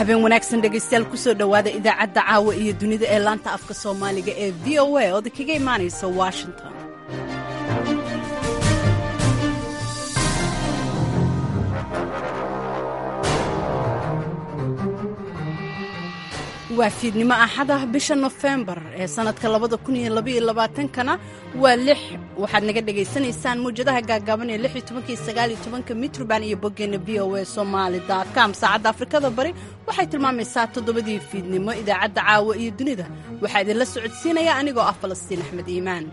habeen wanaagsan dhegaystayaal kusoo dhowaada idaacadda caawa iyo dunida ee laanta afka soomaaliga ee v o a ooda kaga imaanaysa washington waa fiidnimo axada bisha nofembar ee sannadka kana waa lix waxaad naga dhagaysanaysaan mawjadaha gaagaaban ee iyo mitrban iyo boggeena v o a somali com saacadda afrikada bari waxay tilmaamaysaa toddobadii fiidnimo idaacadda caawa iyo dunida waxaa idinla socodsiinaya anigoo ah falastiin axmed iimaan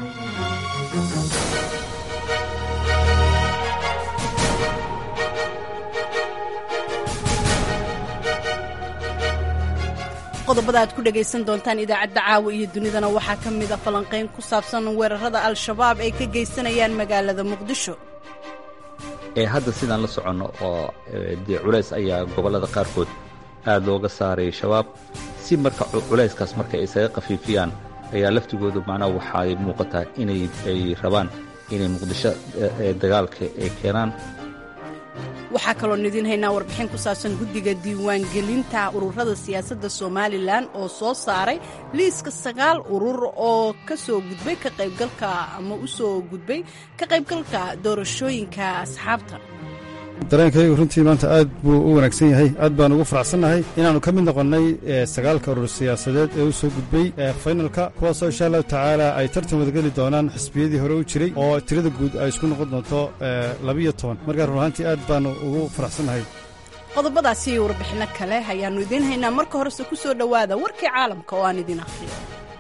qodobada aad ku dhegaysan doontaan idaacadda caawa iyo dunidana waxaa ka mid a falanqayn ku saabsan weerarada al-shabaab ay ka geysanayaan magaalada muqdisho hadda sidaan la soconno oo dee culays ayaa gobollada qaarkood aad looga saaray shabaab si marka culayskaas marka isaga khafiifiyaan ayaa laftigoodu macnaha waxay muuqataa inay ay rabaan inay muqdisho dagaalka ay keenaan waxaa kaloon idiin haynaa warbixin ku saabsan guddiga diiwaangelinta ururada siyaasadda somalilan oo soo saaray liiska sagaal urur oo ka soo gudbay ka qaybgalka ama u soo gudbay ka qaybgalka doorashooyinka asxaabta dareenkaygu runtii maanta aad buu u wanaagsan yahay aad baan ugu faraxsannahay inaannu ka mid noqonnay sagaalka urur siyaasadeed ee u soo gudbay faynalka kuwaasoo insha allahu tacaala ay tartan wadageli doonaan xisbiyadii hore u jiray oo tirada guud ay isku noqon doonto labiyo toban markaa run ahaantii aad baannu ugu faraxsannahay qodobadaasi iyo warbixinno kale ayaannu idiin haynaa marka horese ku soo dhowaada warkii caalamka oo aan idiin akhriyo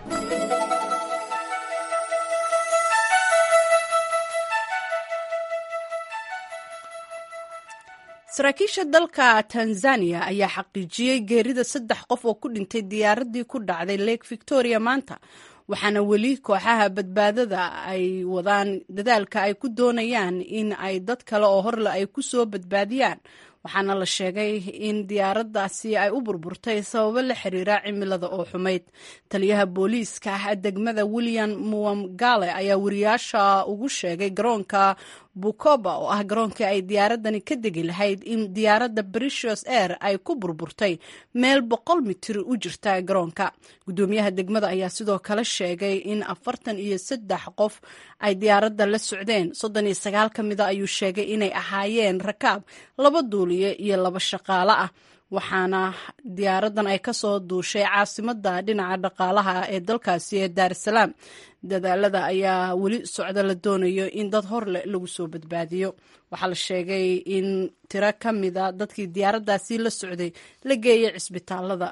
saraakiisha dalka tanzaniya ayaa xaqiijiyey geerida saddex qof oo ku dhintay diyaaraddii ku dhacday lake victoria maanta waxaana weli kooxaha badbaadada ay wadaan dadaalka ay ku doonayaan in ay dad kale oo horle ay ku soo badbaadiyaan waxaana la sheegay in diyaaraddaasi ay u burburtay sababo la xiriira cimilada oo xumayd taliyaha booliiska degmada william muwamgale ayaa wariyaasha ugu sheegay garoonka bukoba oo ah garoonkii ay diyaaradani ka degi lahayd in diyaaradda british air ay ku burburtay meel boqol mitir u jirta garoonka guddoomiyaha degmada ayaa sidoo kale sheegay in afartan iyo saddex qof ay diyaaradda la socdeen soddon iyo sagaal ka mida ayuu sheegay inay ahaayeen rakaab laba duuliye iyo laba shaqaale ah waxaana diyaaraddan ay ka soo duushay caasimadda dhinaca dhaqaalaha ee dalkaasi ee daar es salaam dadaalada ayaa weli socda la doonayo in dad horleh lagu soo badbaadiyo waxaa la sheegay in tiro ka mida dadkii diyaaraddaasi la socday la geeyay cisbitaalada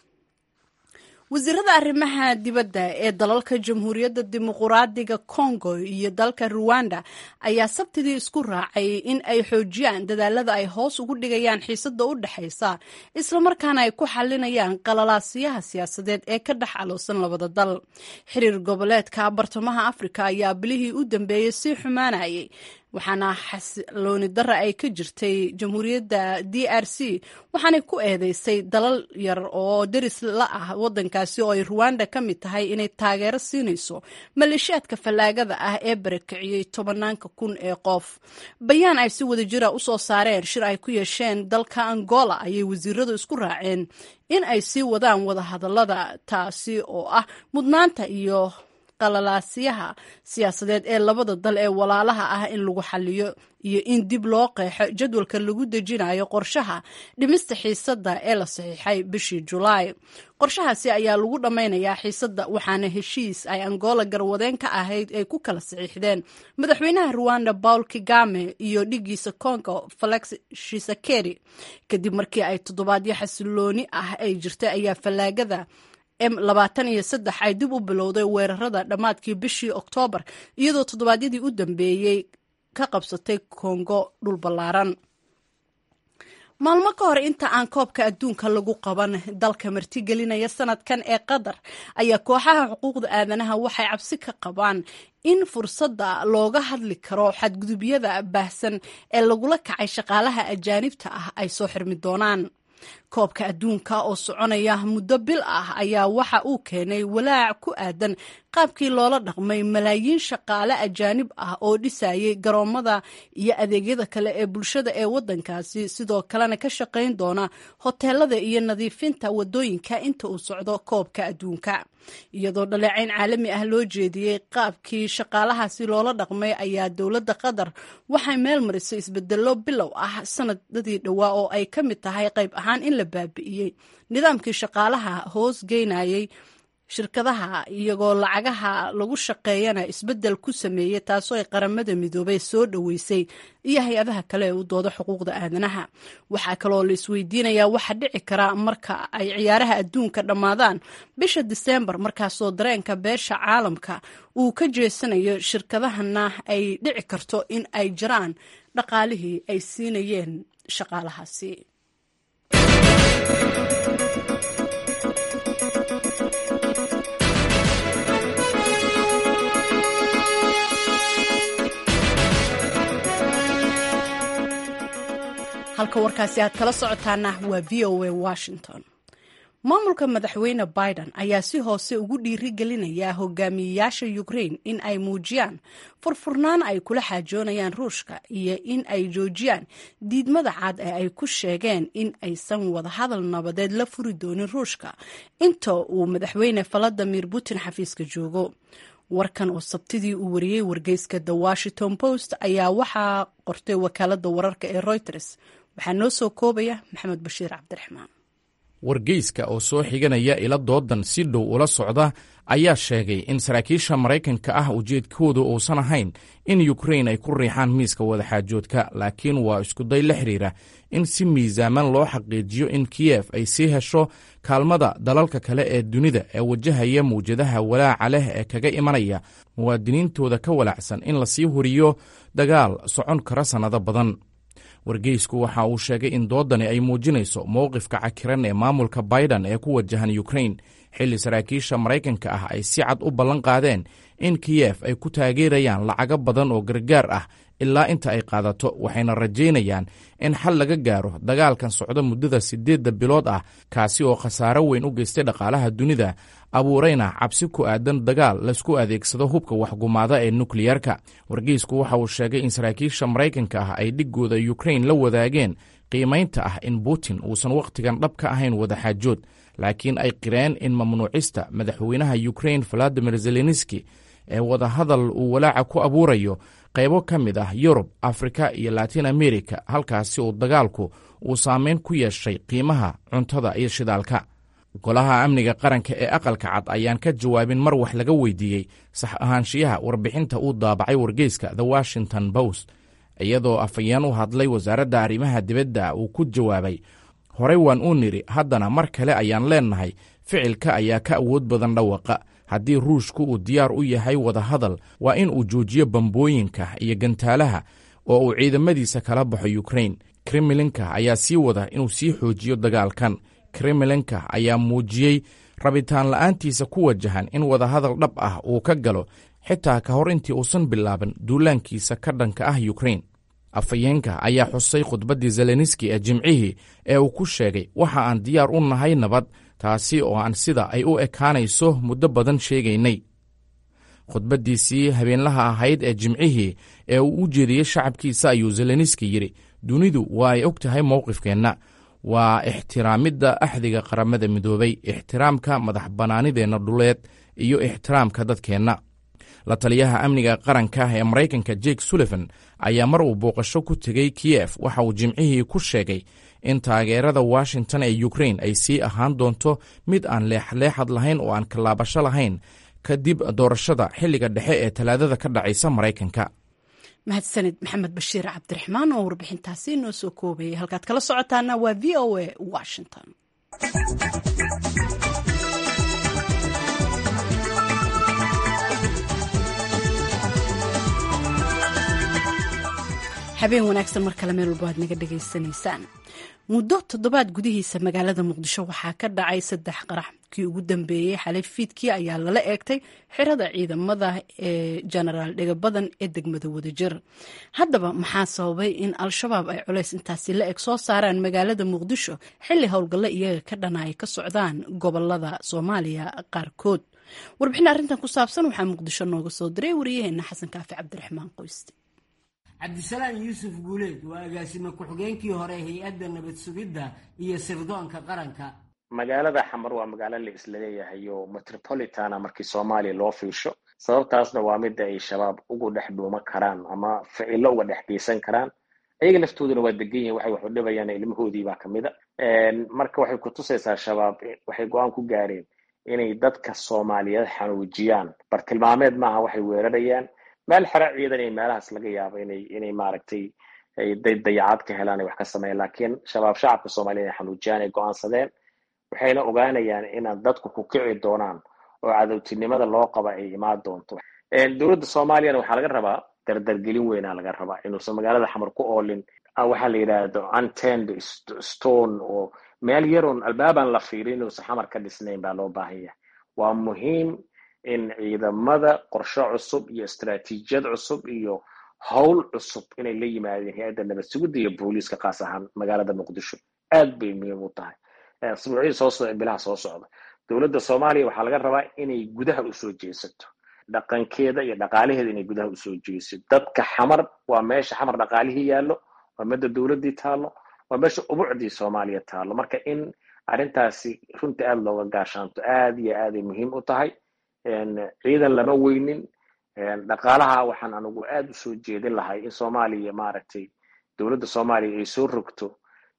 wasiirada arrimaha dibadda ee dalalka jamhuuriyadda dimuquraadiga congo iyo dalka ruwanda ayaa sabtidii isku raacay in ay xoojiyaan dadaalada ay hoos ugu dhigayaan xiisadda u dhexaysa islamarkaana ay ku xalinayaan qalalaasiyaha siyaasadeed ee ka dhex aloosan labada dal xiriir goboleedka bartamaha afrika ayaa bilihii u dambeeyey sii xumaanayay waxaana xasilooni dara ay ka jirtay jamhuuriyadda d r c waxaanay ku eedeysay dalal yar oo deris la ah waddankaasi oo ay ruwanda ka mid tahay inay taageero siinayso maleeshiyaadka fallaagada ah ee barakiciyey tobanaanka kun ee qof bayaan ay si wada jira u soo saareen shir ay ku yeesheen dalka angola ayay wasiiradu isku raaceen in ay sii wadaan wadahadallada taasi oo ah mudnaanta iyo qalalaasyaha siyaasadeed ee labada dal ee walaalaha ah in lagu xaliyo iyo in dib loo qeexo jadwalka lagu dejinayo qorshaha dhimista xiisadda ee la saxiixay bishii julaay qorshahaasi ayaa lagu dhammaynayaa xiisadda waxaana heshiis ay angola garwadeen ka ahayd ay ku kala saxiixdeen madaxweynaha ruwanda paul kigame iyo dhigiisa congo felix shisakeri kadib markii ay toddobaadyo xasilooni ah ay jirtay ayaa fallaagada m labaatan iyo saddex ay dib u bilowday weerarada dhammaadkii bishii oktoobar iyadoo toddobaadyadii u dambeeyey ka qabsatay kongo dhul ballaaran maalmo ka hor inta aan koobka adduunka lagu qaban dalka martigelinaya sanadkan ee qatar ayaa kooxaha xuquuqda aadanaha waxay cabsi ka qabaan in fursadda looga hadli karo xadgudubyada baahsan ee lagula kacay shaqaalaha ajaanibta ah ay soo xirmi doonaan koobka adduunka oo soconaya muddo bil ah ayaa waxa uu keenay walaac ku aadan qaabkii loola dhaqmay malaayiin shaqaale ajaanib ah oo dhisayay garoomada iyo adeegyada kale ee bulshada ee waddankaasi sidoo kalena ka shaqayn doona hoteelada iyo nadiifinta wadooyinka inta uu socdo koobka adduunka iyadoo dhaleecayn caalami ah loo jeediyey qaabkii shaqaalahaasi loola dhaqmay ayaa dowladda qatar waxay meel marisay isbedelo bilow ah sanadadii dhowaa oo ay ka mid tahay qayb ahaan in la baabi'iyey nidaamkii shaqaalaha hoos geynayay shirkadaha iyagoo lacagaha lagu shaqeeyana isbeddel ku sameeyey taasoo ay qaramada midoobay soo dhoweysay iyo hay-adaha kale ee u dooda xuquuqda aadanaha waxaa kaloo la isweydiinayaa waxa dhici kara marka ay ciyaaraha adduunka dhammaadaan bisha diseembar markaasoo dareenka beesha caalamka uu ka jeesanayo shirkadahana ay dhici karto in ay jiraan dhaqaalihii ay siinayeen shaqaalahaasi halka warkaasi aad kala socotaana waa v o a washington maamulka madaxweyne biden ayaa si hoose ugu dhiirigelinaya hogaamiyeyaasha ukrain in ay muujiyaan furfurnaan ay kula xaajoonayaan ruushka iyo in ay joojiyaan diidmada cad ee ay ku sheegeen in aysan wadahadal nabadeed la furi doonin ruushka inta uu madaxweyne valadimir putin xafiiska joogo warkan oo sabtidii uu wariyey wargeyska the washington post ayaa waxaa qortay wakaalada wararka ee reuters waxaa noo soo koobaya maxamed bashiir cabdiraxmaan wargeyska oo soo xiganaya ila doodan si dhow ula socda ayaa sheegay in saraakiisha maraykanka ah ujeedkoodu uusan ahayn in yukrain ay ku riixaan miiska wadaxaajoodka laakiin waa iskuday la xidhiira in si miisaaman loo xaqiijiyo in kiyef ay sii hesho kaalmada dalalka kale ee dunida ee wajahaya mawjadaha walaaca leh ee kaga imanaya muwaadiniintooda ka walaacsan in lasii horiyo dagaal socon kara sannado badan wargeysku waxa uu sheegay in doodani ay muujinayso mowqifka cakiran ee maamulka baidan ee ku wajahan yukrain xilli saraakiisha maraykanka ah ay si cad u ballan qaadeen in kiyef ay ku taageerayaan lacago badan oo gargaar ah ilaa inta ay qaadato waxayna rajaynayaan in xal laga gaaro dagaalkan socda muddada siddeedda bilood ah kaasi oo khasaaro weyn u geystay dhaqaalaha dunida abuurayna cabsi ku aadan dagaal laysku adeegsado hubka waxgumaada ee nukliyarka wargeysku waxa uu sheegay in saraakiisha maraykanka ah ay dhiggooda yukrain la wadaageen qiimaynta ah in putin uusan wakhtigan dhab ka ahayn wadaxaajood laakiin ay qireen in mamnuucista madaxweynaha yukrain valadimir zelenski ee wadahadal uu walaaca ku abuurayo qaybo ka mid ah yurub afrika iyo latin america halkaasi uu dagaalku uu saameyn ku yeeshay qiimaha cuntada iyo shidaalka golaha amniga qaranka ee aqalka cad ayaan ka jawaabin mar wax laga weydiiyey sax ahaanshiyaha warbixinta uu daabacay wargeyska the washington post iyadoo afhayeen u hadlay wasaaradda arrimaha dibadda uu ku jawaabay horey waan uu nidhi haddana mar kale ayaan leennahay ficilka ayaa ka awood badan dhawaqa haddii ruushku uu diyaar u yahay wadahadal waa in uu joojiyo bambooyinka iyo gantaalaha oo uu ciidamadiisa kala baxo yukrain kremlinka ayaa sii wada inuu sii xoojiyo dagaalkan kremlinka ayaa muujiyey rabitaan la'aantiisa ku wajahan in wadahadal dhab ah uu ka galo xitaa ka hor intii uusan bilaaban duulaankiisa ka dhanka ah yukrain afhayeenka ayaa xusay khudbaddii zelenski ee jimcihii ee uu ku sheegay waxa aan diyaar u nahay nabad taasi oo aan sida ay u ekaanayso muddo badan sheegaynay khudbaddiisii habeenlaha ahayd ee jimcihii ee uu u jeediyey shacabkiisa ayuu zelenski yidhi dunidu waa ay og tahay mowqifkeenna waa ixtiraamidda axdiga qaramada midoobay ixtiraamka madax bannaanideenna dhuleed iyo ixtiraamka dadkeenna la taliyaha amniga qaranka ee maraykanka jake sullivan ayaa mar uu booqasho ku tegey kiyef waxa uu jimcihii ku sheegay in taageerada washington ee yukrain ay sii ahaan doonto mid aan leexleexad lahayn oo aan kallaabasho lahayn kadib doorashada xilliga dhexe ee talaadada ka dhacaysa maraykanka mahadsanid maxamed bashiir cabdiraxmaan oo warbixintaasi noo soo koobayay halkaad kala socotaana waa v o a washington habeen wanaagsan mar kale meel walba aad naga dhegaysanaysaan muddo toddobaad gudihiisa magaalada muqdisho waxaa ka dhacay saddex qarax kii ugu dambeeyey xalay fiidkii ayaa lala eegtay xirada ciidamada ee jenaraal dhegabadan ee degmada wadajir haddaba maxaa sababay in al-shabaab ay culays intaasi la eg soo saaraan magaalada muqdisho xilli howlgallo iyaga ka dhana ay ka socdaan gobolada soomaaliya qaarkood warbixin arrintan ku saabsan waxaa muqdisho nooga soo diray wariyaheena xasan kaafi cabdiraxmaan qoyste cabdisalaam yuusuf guuleed waa agaasime ku-xigeenkii hore hay-adda nabad sugidda iyo sirdoonka qaranka magaalada xamar waa magaalo la isla leeyahay oo metropolitana markii soomaaliya loo fiirsho sababtaasna waa midda ay shabaab ugu dhex dhuuman karaan ama ficilo uga dhex geysan karaan ayaga laftooduna waa degan yihin waxay waxu dhibayaan ilmahoodii baa kamid a marka waxay kutusaysaa shabaab waxay go-aan ku gaareen inay dadka soomaaliyeed xanuujiyaan bartilmaameed maaha waxay weerarayaan meel xero ciidan iyo meelahaas laga yaabo inay inay maaragtay dayacaad ka helaan ay wax ka sameeyaan laakiin shabaab shacabka soomaliya inay xanuujiyaan ay go-aansadeen waxayna ogaanayaan inaan dadku ku kici doonaan oo cadowtinimada loo qaba ay imaan doonto dowladda soomaaliyana waxaa laga rabaa dardargelin weynaa laga rabaa inuusan magaalada xamar ku oolin waxaa la yidhaahdo untend stone oo meel yaroon albaabaan la fiirin inuusan xamar ka dhisnayn baa loo baahan yahay waa muhiim in ciidamada qorshe cusub iyo istaraatiijiyad cusub iyo howl cusub inay la yimaadeen hay-adda nabad sugidda iyo booliiska kaas ahaan magaalada muqdisho aad bay muhiim u tahay asbuucyada soo socda bilaha soo socda dowladda soomaaliya waxaa laga rabaa inay gudaha usoo jeesato dhaqankeeda iyo dhaqaalaheeda inay gudaha usoo jeesato dadka xamar waa meesha xamar dhaqaalihii yaallo waa midda dowladdii taallo waa meesha ubucdii soomaaliya taallo marka in arrintaasi runta aada looga gaashaanto aad iyo aaday muhiim u tahay ciidan lama weynin dhaqaalaha waxaan anigu aada usoo jeedin lahay in soomaaliya maaragtay dowladda soomaaliya ay soo rogto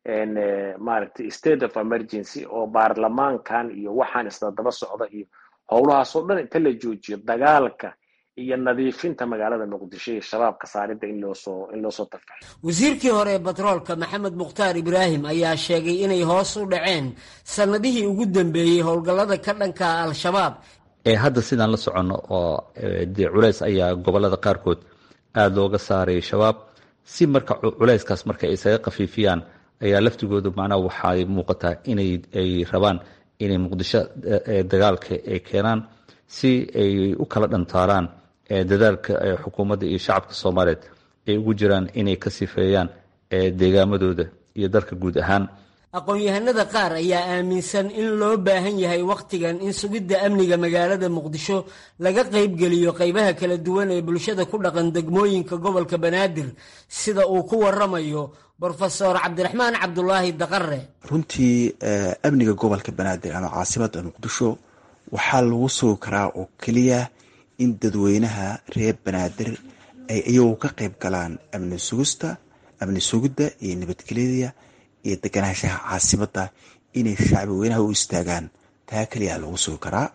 maaragtay state of emergency oo baarlamaankan iyo waxaan isla daba socda iyo howlahaasoo dhan inta la joojiyo dagaalka iyo nadiifinta magaalada muqdisho iyo shabaabka saaridda in loosoo in loosoo tafaxo wasiirkii hore ee batroolka maxamed mukhtaar ibraahim ayaa sheegay inay hoos u dhaceen sannadihii ugu dambeeyey howlgallada ka dhanka al-shabaab hadda sidaan la soconno oo dee culays ayaa gobolada qaarkood aada looga saaray shabaab si marka culayskaas marka ay isaga khafiifiyaan ayaa laftigoodu macnaha waxay muuqataa inay ay rabaan inay muqdisho dagaalka ay keenaan si ay u kala dhantaaraan dadaalka xukuumadda iyo shacabka soomaaliyeed ay ugu jiraan inay ka sifeeyaan deegaamadooda iyo dalka guud ahaan aqoon-yahanada qaar ayaa aaminsan in loo baahan yahay wakhtigan in sugidda amniga magaalada muqdisho laga qaybgeliyo qaybaha kala duwan ee bulshada ku dhaqan degmooyinka gobolka banaadir sida uu ku waramayo brofesor cabdiraxmaan cabdulaahi daqare runtii amniga gobolka banaadir ama caasimada muqdisho waxaa lagu sugi karaa oo keliya in dadweynaha reer banaadir ay iyagu ka qayb galaan amni sugista amni sugidda iyo nabadgelyada iyo deganaanshaha caasimada inay shacbi weynaha u istaagaan taa keliya lagu sugi karaa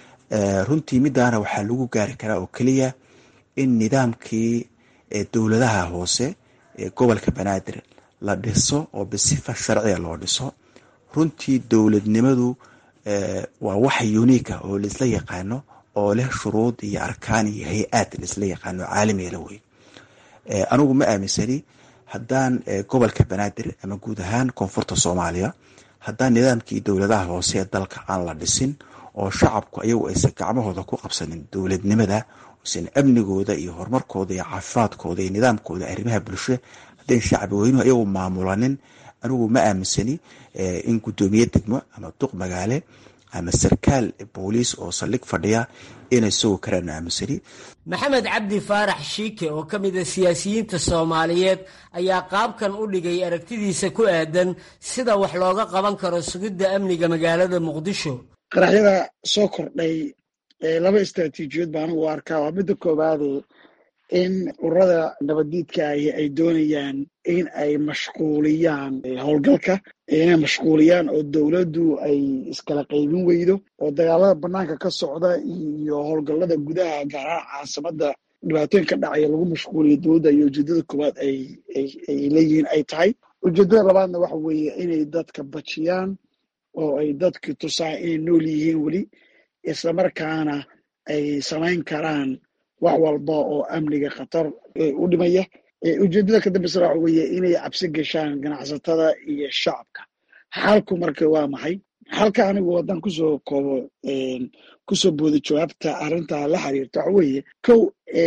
runtii midaana waxaa lagu gaari karaa oo keliya in nidaamkii dowladaha hoose ee gobolka banaadir la dhiso oo bisifa sharciga loo dhiso runtii dowladnimadu waa wax uniika oo laisla yaqaano oo leh shuruud iyo arkaan iyo hay-aad laisla yaqaano caalamiga la wey anigu ma aaminsani haddaan gobolka banaadir ama guud ahaan koonfurta soomaaliya haddaan nidaamkii dowladaha hoose ee dalka aan la dhisin oo shacabku ayagu aysan gacmahooda ku qabsanin dowladnimada aysan amnigooda iyo horumarkooda iyo caafimaadkooda iyo nidaamkooda arrimaha bulsho haddayn shacbi weynuhu ayagu maamulanin anigu ma aaminsani in guddoomiye degmo ama duq magaale ama sarkaal booliis oo saldhig fadhiya inay sugi karaan aaminsani maxamed cabdi faarax shiike oo ka mid a siyaasiyiinta soomaaliyeed ayaa qaabkan u dhigay aragtidiisa ku aadan sida wax looga qaban karo sugidda amniga magaalada muqdisho qaraxyada soo kordhay laba istraatiijiyood baan u arkaa waa midda koowaade in ururada nabaddiidka ahi ay doonayaan in ay mashquuliyaan howlgalka inay mashquuliyaan oo dowladdu ay iskala qaybin weydo oo dagaalada banaanka ka socda iyo howlgallada gudaha gaarahaan caasimada dhibaatooyin ka dhacaya lagu mashquuliyo dowladda iyo ujeedada koowaad ay leeyihiin ay tahay ujeedada labaadna waxa weeye inay dadka bajiyaan oo ay dadki tusaan inay nool yihiin weli islamarkaana ay samayn karaan wax walba oo amniga khatar u dhimaya ujeeddada ka dambeysa waxa weeye inay cabsi gashaan ganacsatada iyo shacabka xalku marka waa maxay xalka anigu wadan kusoo koobo kusoo booda jawaabta arrinta la xiriirta waxa weeye kow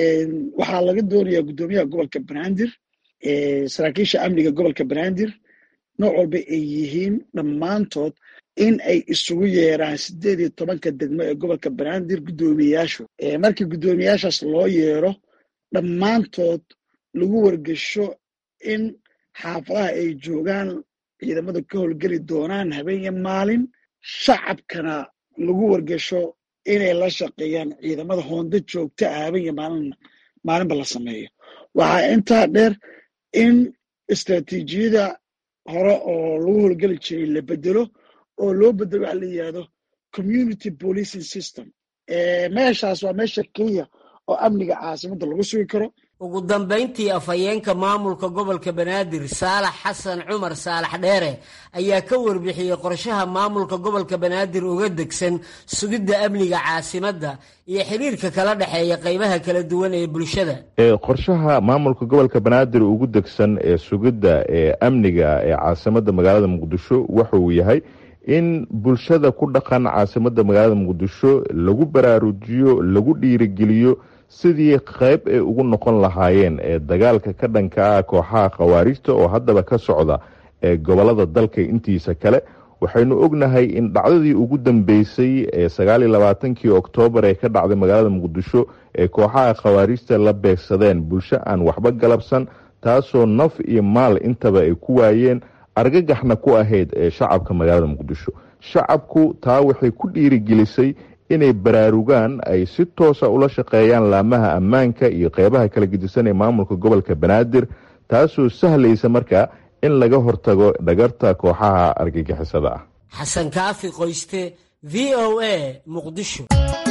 waxaa laga doonayaa guddoomiyaha gobolka banaadir saraakiisha amniga gobolka banaadir nooc walba ay yihiin dhammaantood in ay isugu yeeraan sideed iyo tobanka degmo ee gobolka banaadir guddoomiyayaashu markii guddoomiyayaashaas loo yeero dhammaantood lagu wargesho in xaafadaha ay joogaan ciidamada ka howlgeli doonaan habeen iyo maalin shacabkana lagu wargesho inay la shaqeeyaan ciidamada hoonda joogta ah habeen iyo maalin maalinba la sameeyo waxaa intaa dheer in istraatiijiyada hore oo lagu howlgeli jiray la bedelo oo loo bedelo waxa la yidhahdo community policing system meeshaas waa meesha keliya oo amniga caasimadda lagu sugi karo ugu dambayntii afhayeenka maamulka gobolka banaadir saalax xasan cumar saalax dheere ayaa ka warbixiyey qorshaha maamulka gobolka banaadir uga degsan sugidda amniga caasimadda iyo xiriirka kala dhexeeya qaybaha kala duwan ee bulshada qorshaha maamulka gobolka banaadir ugu degsan ee sugidda ee amniga ee caasimadda magaalada muqdisho wuxuu yahay in bulshada ku dhaqan caasimadda magaalada muqdisho lagu baraarujiyo lagu dhiirigeliyo sidii qayb ay ugu noqon lahaayeen ee dagaalka ka dhanka ah kooxaha khawaarijta oo haddaba ka socda ee gobolada dalka intiisa kale waxaynu ognahay in dhacdadii ugu dambeysay ee sagaaliyo labaatankii oktoobar ee ka dhacday magaalada muqdisho ee kooxaha khawaarijta la beegsadeen bulsho aan waxba galabsan taasoo naf iyo maal intaba ay ku waayeen argagaxna ku ahayd ee shacabka magaalada muqdisho shacabku taa waxay ku dhiirigelisay inay baraarugaan ay si toosa ula shaqeeyaan laamaha ammaanka iyo qeybaha kala gedisan ee maamulka gobolka banaadir taasoo sahlaysa markaa in laga hortago dhagarta kooxaha argagixisada ah xasan kaafi qoyste v o a muqdisho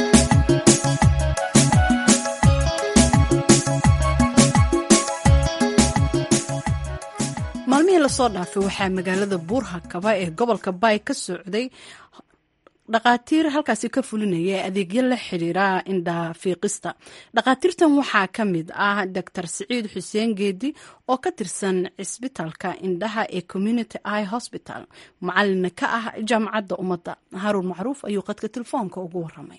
maalmihii lasoo dhaafay waxaa magaalada buurhakaba ee gobolka baay ka socday dhakhaatiir halkaasi ka fulinaya adeegyo la xiriira indhafiiqista dhakhaatiirtan waxaa ka mid ah doctor siciid xuseen geedi oo ka tirsan cisbitaalka indhaha ee community i hosbital macalina ka ah jaamacadda ummadda haruun macruuf ayuu qadka telefoonka ugu waramay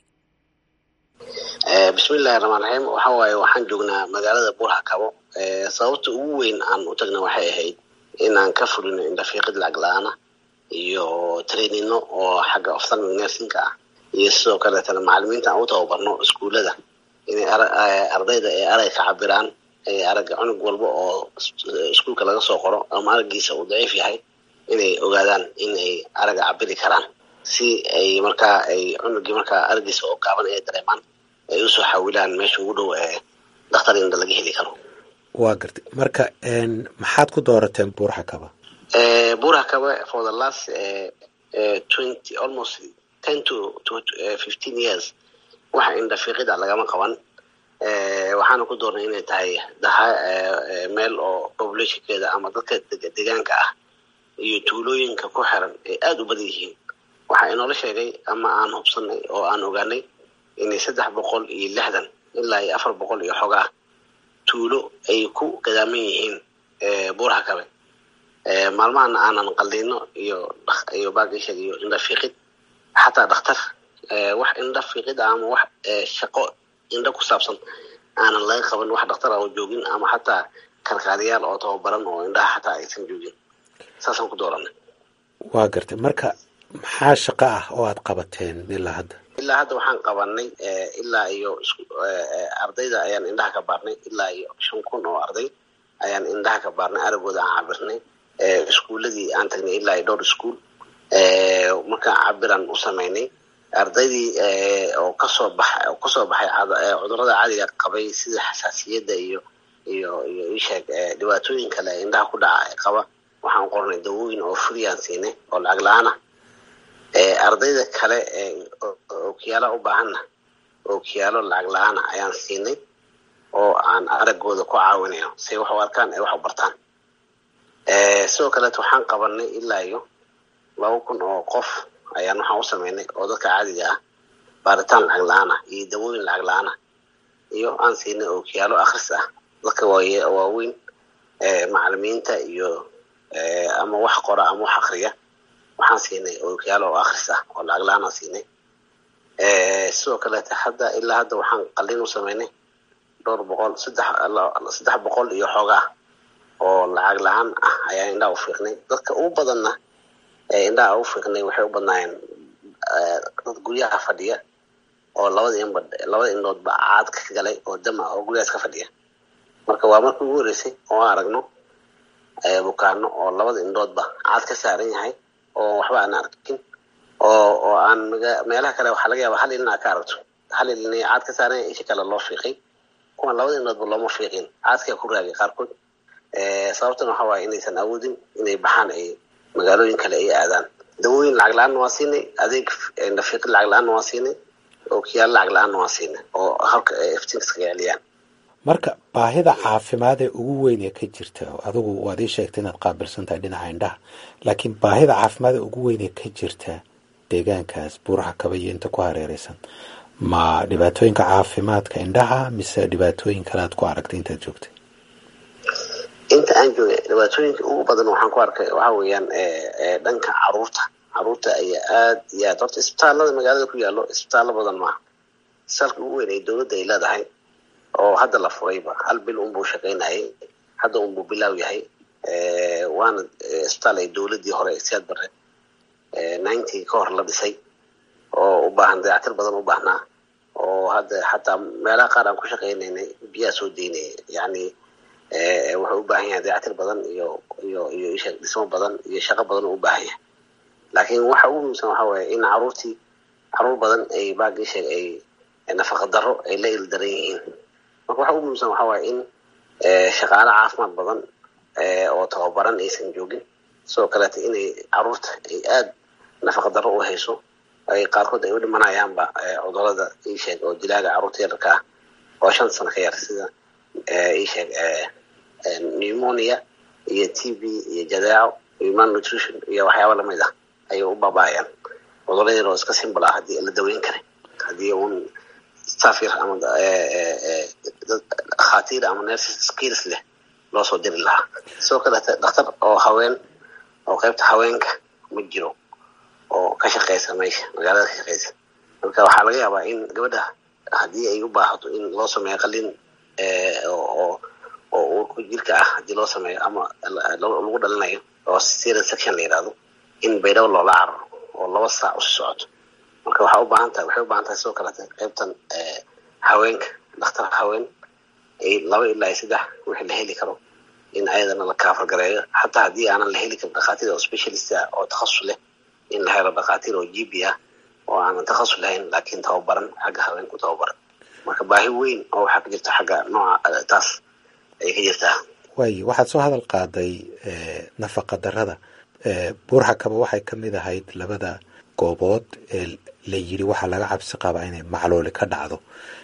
bismillahi raxmaan raxiim waxa waaye waxaan joognaa magaalada buurhakabo sababta ugu weyn aan u tagna waxay ahayd inaan ka fulino indhafiiqid lacag la-aana iyo trainino oo xagga oftalmic nersinka ah iyo sidoo kaleetana macalimiinta aan u tababarno iskuullada inay ardayda ay arag ka cabiraan aragga cunug walba oo iskuulka laga soo qoro ama araggiisa uu daciif yahay inay ogaadaan in ay aragga cabiri karaan si ay markaa ay cunugii markaa araggiisa oo gaaban ay dareemaan ay usoo xawilaan meesha ugu dhow ee dakhtar indha laga heli karo waa gartay marka maxaad ku doorateen buurxakaba buurhakaba for the last twenty almost ten to to fifteen years waxa indhafiiqida lagama qaban waxaana ku doornay inay tahay daha meel oo populationkeeda ama dadka deegaanka ah iyo tuulooyinka ku xiran ay aada u badan yihiin waxa inoola sheegay ama aan hubsanay oo aan ogaanay inay saddex boqol iyo lixdan ilaa iyo afar boqol iyo xogaa tuulo ay ku gadaaman yihiin buurhakabe maalmahana aanan qalino iyo iyo baagishag iyo indhafiiqid xataa dhakhtar wax indhafiiqid ama wax shaqo indha ku saabsan aanan laga qaban wax dhakhtar oo joogin ama xataa kalkaaliyaal oo tababaran oo indhaha xataa aysan joogin saasaan ku dooranay waa gartay marka maxaa shaqo ah oo aad qabateen ilaa hadda ilaa hadda waxaan qabanay ilaa iyo ardayda ayaan indhaha ka baarnay ilaa iyo shan kun oo arday ayaan indhaha ka baarnay aragooda aan cabirnay iskuuladii aan tagnay ilaa iyo dhowr iskuol markaan cabiraan u samaynay ardaydii oo kasoo baxa oo kasoo baxay cudurada caadiga qabay sida xasaasiyadda iyo iyo iyo isheeg dhibaatooyin kale indhaha ku dhaca qaba waxaan qornay dawooyin oo free aan siinay oo lacag la-aan ah ardayda kale ookiyaala u baahanna ookiyaalo lacag la-aana ayaan siinay oo aan aragooda ku caawinayo say wax u arkaan ay wax u bartaan sidoo kaleeto waxaan qabanay ilaa iyo laba kun oo qof ayaan waxaan u sameynay oo dadka caadiga ah baaritaan lacag la-aan ah iyo dawooyin lacag la-aan ah iyo aan siinay ookiyaalo akhris ah dadka waaweyn macalimiinta iyo ama wax qora ama wax akriya waxaan siinay ookiyaalo oo akhris ah oo lacag la-aan aan siinay sidoo kaleete hadda ilaa hadda waxaan qalin u sameynay dhowr boqol saddex saddex boqol iyo xoogaa oo lacag la-aan ah ayaan indhaha u fiiqnay dadka ugu badanna indhaha u fiiqnay waxay u badnaayeen dad guryaha fadhiya oo labada inba labada indhoodba caad ka galay oo dama oo guryahaas ka fadhiya marka waa markii ugu horeysay oo aan aragno bukaano oo labada indhoodba caad ka saaran yahay oo waxba aan arkin oo oo aan meelaha kale waxaa laga yaaba hal ilin aa ka aragto hal ilin caad ka saaran yahay isha kale loo fiiqay kuwan labada indhoodba looma fiiqin caadkaa ku raagay qaarkood sababtana waxa waaye inaysan awoodin inay baxaan ay magaalooyin kale ay aadaan dawooyin lacag la-aanna waa siinay adeeg nafiiqin lacag la-aanna waa siinay ookiyaal lacag la-aanna waa siinay oo halka iftiinka iskaga celiyaan marka baahida caafimaad ee ugu weyn ee ka jirta adigu waad ii sheegtay inaad qaabilsan tahay dhinaca indhaha laakiin baahida caafimaad ee ugu weyn ee ka jirta deegaankaas buuraha kaba iyo inta ku hareereysan ma dhibaatooyinka caafimaadka indhaha mise dhibaatooyin kale aad ku aragtay intaad joogtay inta aan joogay dhibaatooyinka ugu badan waxaan ku arkay waxa weeyaan dhanka caruurta caruurta ayaa aad iyo aad horta isbitaalada magaalada ku yaallo isbitaallo badan maaha isbitaalka ugu weyn ee dowladda ay leedahay oo hadda la furayba hal bil unbuu shaqaynayay hadda unbuu bilaaw yahay waana isbitaal ay dowladdii hore siyaad bare ninety ka hor la dhisay oo u baahan dayactir badan u baahnaa oo hadda xataa meelaha qaar aan ku shaqaynaynay biyaa soo daynaya yacni wuxuu u baahan yahay dayactir badan iyo iyo iyo isha dhismo badan iyo shaqo badan u baahan yahay laakiin waxa ugu muhiimsan waxa waaye in caruurtii caruur badan ay baagii sheeg ay nafaqa darro ay la ildaran yihiin marka waxa ugu muhiimsan waxa waaye in shaqaale caafimaad badan oo tababaran aysan joogin sidoo kaleeta inay caruurta ay aad nafaqa darro u hayso ay qaarkood ay u dhimanayaanba cudurada iisheeg oo dilaaga caruurta yararka ah oo shan sano ka yar sida iisheeg pneumonia iyo t v iyo jadeeco iyo malnutrition iyo waxyaaba lamid ah ayay u baaba'ayaan cudurada yar oo iska simbol ah haddii la daweyn kara haddii un staff yar ama khaatiir ama nurses skills leh loo soo diri lahaa sidoo kaleete dhakhtar oo haween oo qaybta haweenka ma jiro oo ka shaqeysa meesha magaalada ka shaqeysa marka waxaa laga yaabaa in gabadha haddii ay u baahato in loo sameeyo qalin oo oo uurku jirka ah haddii loo sameeyo ama lagu dhalinayo oo serious section la yidhahdo in baydhabo loola cararo oo laba saac usi socoto marka waxaa u baahan tahay waxay u baahan tahay sidoo kaleete qaybtan haweenka dhakhtar haween ay laba ilaa iyo saddex wixii la heli karo in ayadana la kaafar gareeyo xataa haddii aanan la heli karin dhakhaatiir oo specialist ah oo takhasus leh in la helo dhakhaatiir oo gp ah oo aanan takhasus lahayn laakiin tababaran xagga haweenku tababaran marka baahi weyn oo waxaa ka jirta xagga nooca taas ayay ka jirtaa waayo waxaad soo hadal qaaday nafaqa darrada buurxakaba waxay ka mid ahayd labada goobood ee la yiri waxaa laga cabsi qabaa inay macluuli ka dhacdo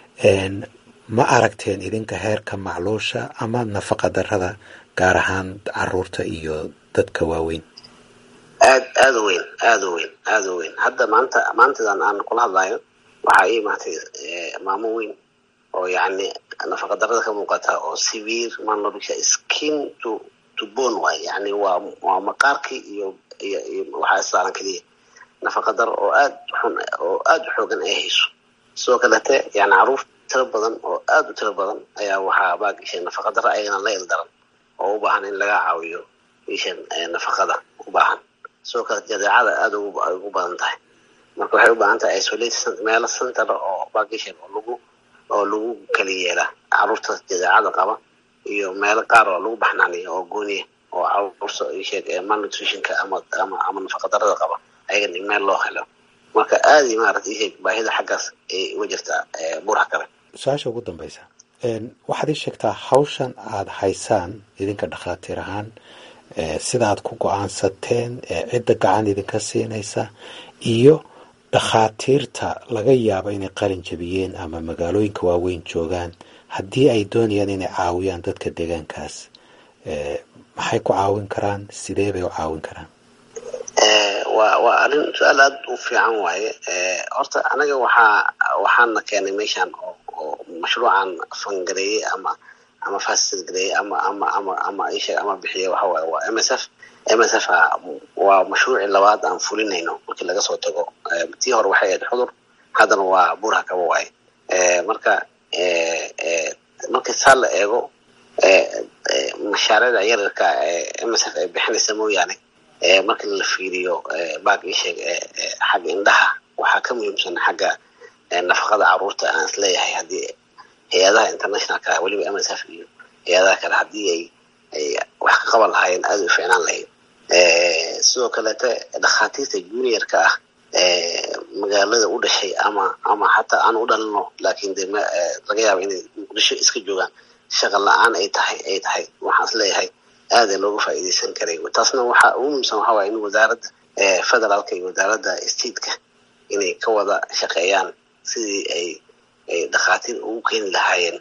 ma aragteen idinka heerka macluusha ama nafaqa darrada gaar ahaan caruurta iyo dadka waaweyn aad aada u weyn aada u weyn aada u weyn hadda maanta maantadan aan kula hadlayo waxaa ii imaatay maamo weyn oo yacni nafaqa darrada ka muuqata oo severe malnutrition skin to to bone waay yani waa waa maqaarkii iyo iyo iyo waxaa saaran keliya nafaqa darro oo aad xun oo aada u xoogan ay hayso sidoo kalete yani caruur tiro badan oo aada u tiro badan ayaa waxaa baagishay nafaqa darro ayagana la ildaran oo u baahan in laga caawiyo ishan nafaqada u baahan sidoo kale jadeecada aada ugu badan tahay marka waxay u baahan tahay isolate meelo center oo baagishan oo lagu oo lagu kala yeela caruurta jadeecada qaba iyo meelo qaar oo lagu baxnaaniyo oo gooniya oo caruurta isheeg malnutritionka ama ama ama nafaqa darrada qaba ayagana in meel loo helo marka aada iyo maarata isheeg baahida xaggaas ay uga jirtaa buurha kale su-aasha ugu dambeysa waxaad ii sheegtaa hawshan aada haysaan idinka dhakhaatiir ahaan sida aad ku go-aansateen cidda gacan idinka siinaysa iyo dhakhaatiirta laga yaabo inay qalin jabiyeen ama magaalooyinka waaweyn joogaan haddii ay doonayaan inay caawiyaan dadka deegaankaas maxay ku caawin karaan sidee bay u caawin karaan waa waa arrin su-aal aada u fiican waaye horta anaga waxaa waxaana keenay meeshan oo oo mashruucan fangareeyey ama ama fasilgareeye ama ama ama ama isha ama bixiye waxa waaye waa m s f m s f waa mashruucii labaad aan fulinayno markii laga soo tago tii hore waxay ahayd xudur haddana waa buurha kaba waaye marka markii saa la eego mashaariicda yararka m s f ay bixinaysa mooyaane marka la fiiriyo baag isheeg xagga indhaha waxaa ka muhiimsan xagga nafaqada caruurta aan isleeyahay haddii hay-adaha internationalka weliba m s f iyo hay-adaha kale haddii ay ay wax ka qaban lahaayeen aada u ficnaan lahayd sidoo kaleete dhakhaatiirta juniorka ah magaalada u dhashay ama ama xataa aan u dhalino laakiin de laga yaaba inay muqdisho iska joogaan shaqa la-aan ay tahay ay tahay waxaan isleeyahay aada looga faa'iideysan karay taasna waxaa ugu muhiimsan waxaa waaya in wasaaradda federaalka iyo wasaaradda stateka inay ka wada shaqeeyaan sidii ay ay dhakhaatiir ugu keeni lahaayeen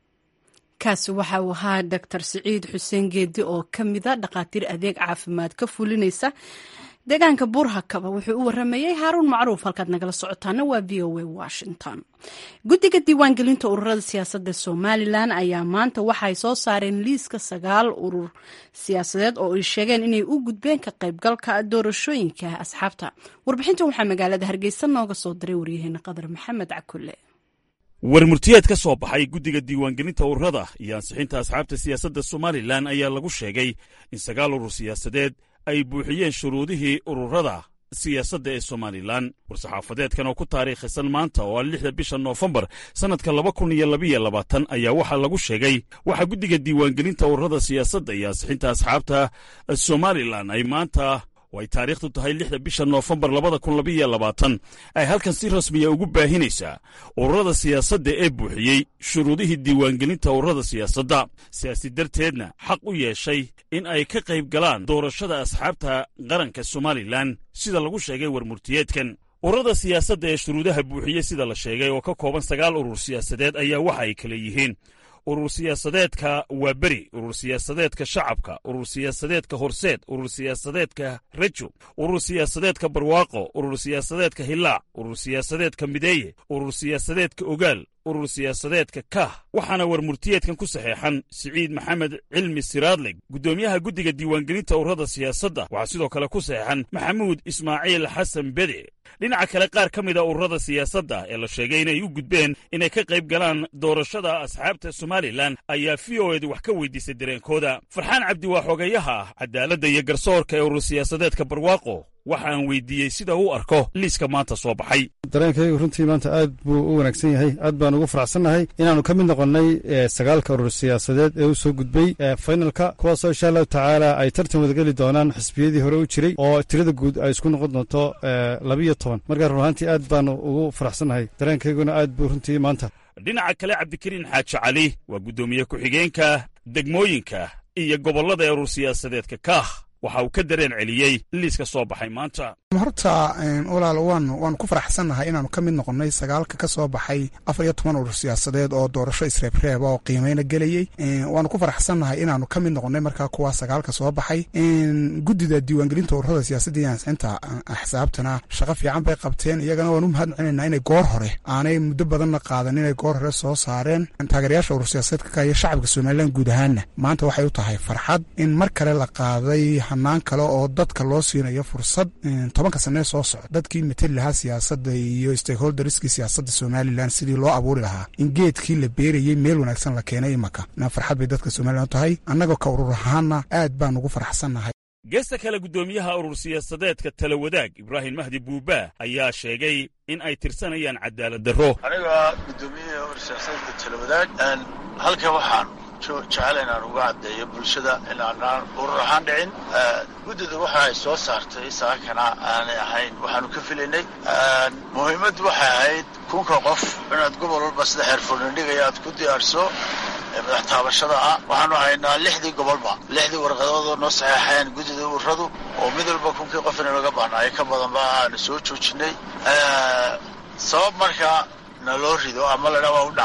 kaasi waxa uu ahaa doctor siciid xuseen geedi oo ka mida dhakhaatiir adeeg caafimaad ka fulinaysa deegaanka buurhakaba wuxuu u waramayey haaruun macruuf halkaad nagala socotaana waa v o a washington guddiga diiwaangelinta ururada siyaasadda somalilan ayaa maanta waxay soo saareen liiska sagaal urur siyaasadeed oo ay sheegeen inay u gudbeen ka qaybgalka doorashooyinka asxaabta warbixintan waxaa magaalada hargeysa nooga soo diray waryaheena qadar maxamed cakulle warmurtiyeed ka soo baxay guddiga diiwaangelinta ururada iyo ansixinta asxaabta siyaasadda somalilan ayaa lagu sheegay in sagaal urur siyaasadeed ay buuxiyeen shuruudihii ururada siyaasadda ee somalilan war-saxaafadeedkan oo ku taariikhisan maanta oo ah lixda bisha noofembar sannadka laba kun iyo labiyo labaatan ayaa waxaa lagu sheegay waxaa guddiga diiwaangelinta ururada siyaasadda iyo ansixinta asxaabta somalilan ay maanta oo ay taariikhdu tahay lixda bisha noofembar labada kun labiyo labaatan ay halkan si rasmiya ugu baahinaysaa ururada siyaasadda ee buuxiyey shuruudihii diiwaangelinta ururada siyaasadda sidaasi darteedna xaq u yeeshay in ay ka qayb galaan doorashada asxaabta qaranka somalilan sida lagu sheegay warmurtiyeedkan ururada siyaasadda ee shuruudaha buuxiyey sida la sheegay oo ka kooban sagaal urur siyaasadeed ayaa waxa ay kala yihiin urur siyaasadeedka waaberi urur siyaasadeedka shacabka urur siyaasadeedka horseed urur siyaasadeedka rejo urur siyaasadeedka barwaaqo urur siyaasadeedka hilaac urur siyaasadeedka mideeye urur siyaasadeedka ogaal urur siyaasadeedka kah waxaana warmurtiyeedkan ku saxeexan siciid maxamed cilmi siraadleg guddoomiyaha guddiga diiwaangelinta ururada siyaasadda waxaa sidoo kale ku saxeexan maxamuud ismaaciil xasan bede dhinaca kale qaar ka mida ururada siyaasadda ee la sheegay inay u gudbeen inay ka qayb galaan doorashada asxaabta somalilan ayaa v o edu wax ka weydiisay dareenkooda farxaan cabdi waa xogayaha ah cadaaladda iyo garsoorka ee urur siyaasadeedka barwaaqo waxa aan weydiiyey sida uu arko liiska maanta soo baxay dareenkaygu runtii maanta aad buu u wanaagsan yahay aad baan ugu faraxsannahay inaannu ka mid noqonnay sagaalka urur siyaasadeed ee u soo gudbay faynalka kuwaasoo insha allahu tacaala ay tartan wadageli doonaan xisbiyadii hore u jiray oo tirada guud ay isku noqon doonto labiyo toban markaa run ahaantii aad baanu ugu faraxsannahay dareenkayguna aad buu runtii maanta dhinaca kale cabdikariin xaaji cali waa guddoomiye ku-xigeenka degmooyinka iyo gobollada ee urur siyaasadeedka kaah waxa uu ka dareen celiyey liiska soo baxay maanta horta walaal waanu waanu ku faraxsannahay inaanu ka mid noqonnay sagaalka ka soo baxay afar iyo toban urur siyaasadeed oo doorasho isreebreeba oo qiimeyna gelayey waanu ku faraxsannahay inaanu ka mid noqonnay markaa kuwaa sagaalka soo baxay guddida diiwaangelinta ururada siyaasadda iyo ansixinta axsaabtana shaqo fiican bay qabteen iyagana waanu mahad celinaynaa inay goor hore aanay muddo badanna qaadan inay goor hore soo saareen taageerayaasha urur siyaasadeedka ka iyo shacabka somalilan guud ahaanna maanta waxay u tahay farxad in mar kale la qaaday hanaan kale oo dadka loo siinayo fursad tobanka sanee soo socda dadkii mateli lahaa siyaasadda iyo stakeholderskii siyaasadda somalilan sidii loo abuuri lahaa in geedkii la beerayey meel wanaagsan la keenay imaka farxad bay dadka somalilan u tahay annagoo ka urur ahaana aad baan ugu faraxsannahay geesta kale guddoomiyaha urur siyaasadeedka tala wadaag ibraahim mahdi buubaa ayaa sheegay in ay tirsanayaan cadaalad darro aniga guddoomiyaha urur siyaasadeedka tala wadaag halkan waxaan jecel inaan uga caddeeyo bulshada inaanaan urur ahaan dhicin guddida waxa ay soo saartay saakana aanay ahayn waxaanu ka filaynay muhiimaddu waxay ahayd kunka qof inaad gobol walba sida xeerfurnindhigaya aad ku diyaarso madax taabashada ah waxaanu haynaa lixdii gobolba lixdii warqadoodoo noo saxeexeen guddida ururadu oo mid walba kunkii qof ina laga bahnaayo ka badanba aanu soo joojinay sabab markaa na loo rido ama ladha waa u dhacdeen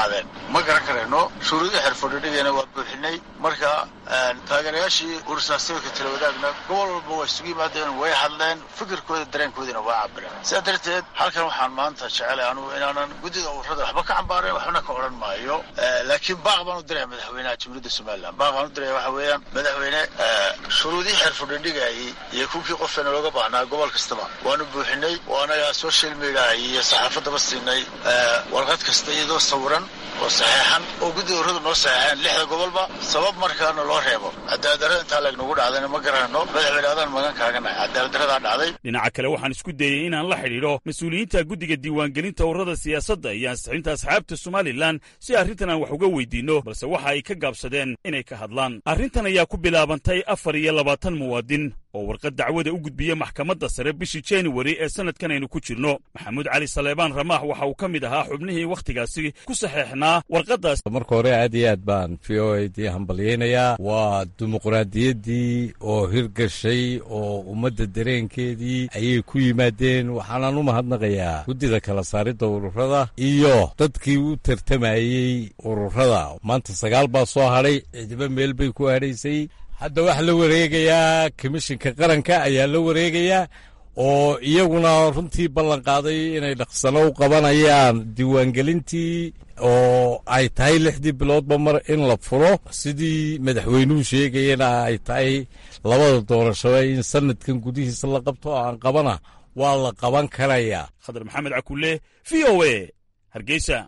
ma garan karayno shuruudii xirfadhidhigayna waa buuxinay marka taageerayaashii ursaasyadka talawadaagna gobol walba waa isugu yimaadeen way hadleen fikirkooda dareenkoodina waa cabireen sidaa darteed halkan waxaan maanta jecelay anugu inaanan guddida ururada waxba ka cambaarayn waxbana ka odhan maayo laakiin baaq baan u diraya madaxweynaha jamhuuriyadda somalilan baaq baan u diraya waxa weeyaan madaxweyne shuruudihii xirfadhidhigayay iyo kuwkii qofeena looga baahnaa gobol kastaba waanu buuxinay oo anaga social media iyo saxaafadaba siinay warqad kasta iyadoo sawiran oo saxeexan oo guddida ururadu noo saxeexeen lixda gobolba sabab markaana loo reebo cadaaladdarrada intaa leegnagu dhacdayna ma garanayno madaxweyne adaan magan kaaganahay cadaaladdarradaa dhacday dhinaca kale waxaan isku dayey inaan la xidhiidho mas-uuliyiinta guddiga diiwaangelinta ururada siyaasadda iyo ansixinta asxaabta somalilan si arrintan aan wax uga weydiinno balse waxa ay ka gaabsadeen inay ka hadlaan arrintan ayaa ku bilaabantay afar iyo labaatan muwaadin oo warqad dacwada u gudbiya maxkamadda sare bishii januari ee sannadkan aynu ku jirno maxamuud cali saleebaan ramaax waxa uu ka mid ahaa xubnihii wakhtigaasi ku saxeexnaa warqaddaas marka hore aad iyo aad baan v o a dii hambalyaynayaa waa dimuqraadiyaddii oo hirgashay oo ummadda dareenkeedii ayay ku yimaadeen waxaanaan u mahadnaqayaa guddida kala saaridda ururada iyo dadkii u tartamayey ururada maanta sagaal baa soo hadhay cidiba meel bay ku hadhaysay hadda waxaa la wareegayaa komishinka qaranka ayaa la wareegayaa oo iyaguna runtii ballan qaaday inay dhaqsano u qabanayaan diiwaangelintii oo ay tahay lixdii biloodba mar in la furo sidii madaxweynuhu sheegayana ay tahay labada doorashaba in sanadkan gudihiisa la qabto oo aan qabana waa la qaban karayaa khadar maxamed cakulle v o a hargeysa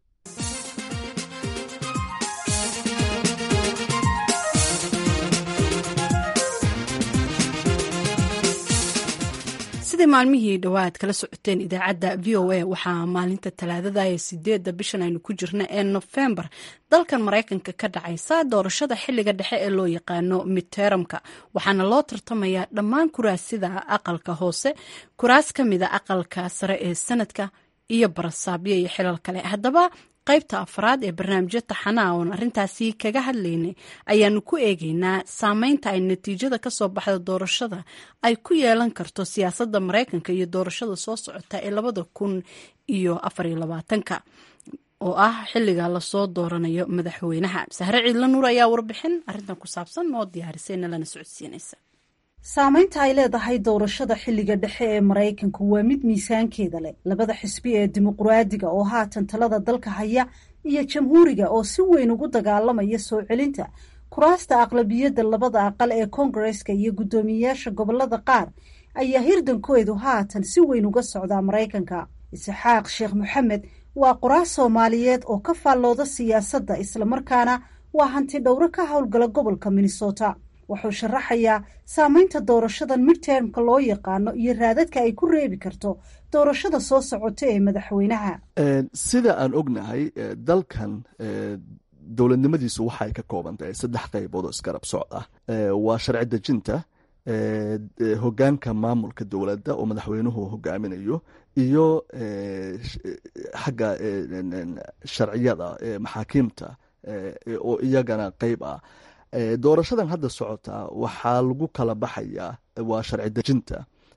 sidii maalmihii dhowaad kala socoteen idaacadda v o a waxaa maalinta talaadada ee sideedda bishan aynu ku jirna ee nofembar dalkan maraykanka ka dhacaysa doorashada xiliga dhexe ee loo yaqaano midteramka waxaana loo tartamayaa dhammaan kuraasida aqalka hoose kuraas ka mida aqalka sare ee sanadka iyo barasaabyo iyo xilal kale haddaba qaybta afraad ee barnaamijyo taxanaa oon arrintaasi kaga hadlaynay ayaanu ku eegeynaa saameynta ay natiijada kasoo baxda doorashada ay ku yeelan karto siyaasadda maraykanka iyo doorashada soo socota ee labada kun iyo afariyo labaatanka oo ah xiliga lasoo dooranayo madaxweynaha sahre ciidla nuur ayaa warbixin arrintan ku saabsan noo diyaarisayna lana socodsiinaysa saamaynta ay leedahay doorashada xilliga dhexe ee maraykanku waa mid miisaankeeda leh labada xisbi ee dimuqraadiga oo haatan talada dalka haya iyo jamhuuriga oo si weyn ugu dagaalamaya soo celinta kuraasta aqlabiyadda labada aqal ee koongareska iyo guddoomiyeyaasha gobolada qaar ayaa hirdankoodu haatan si weyn uga socdaa maraykanka isxaaq sheekh maxamed waa qoraas soomaaliyeed oo ka faallooda siyaasadda islamarkaana waa hanti dhowro ka howlgala gobolka minnesota wuxuu sharaxayaa saameynta doorashadan midtermka loo yaqaano iyo raadadka ay ku reebi karto doorashada soo socota ee madaxweynaha sida aan ognahay dalkan dowladnimadiisu waxay ka kooban tahay saddex qaybood oo isgarab socd ah waa sharci dejinta hogaanka maamulka dowladda oo madaxweynuhu hogaaminayo iyo xagga sharciyada maxaakiimta oo iyagana qeyb ah doorashadan hadda socota waxaa lagu kala baxayaa waa sharci dejinta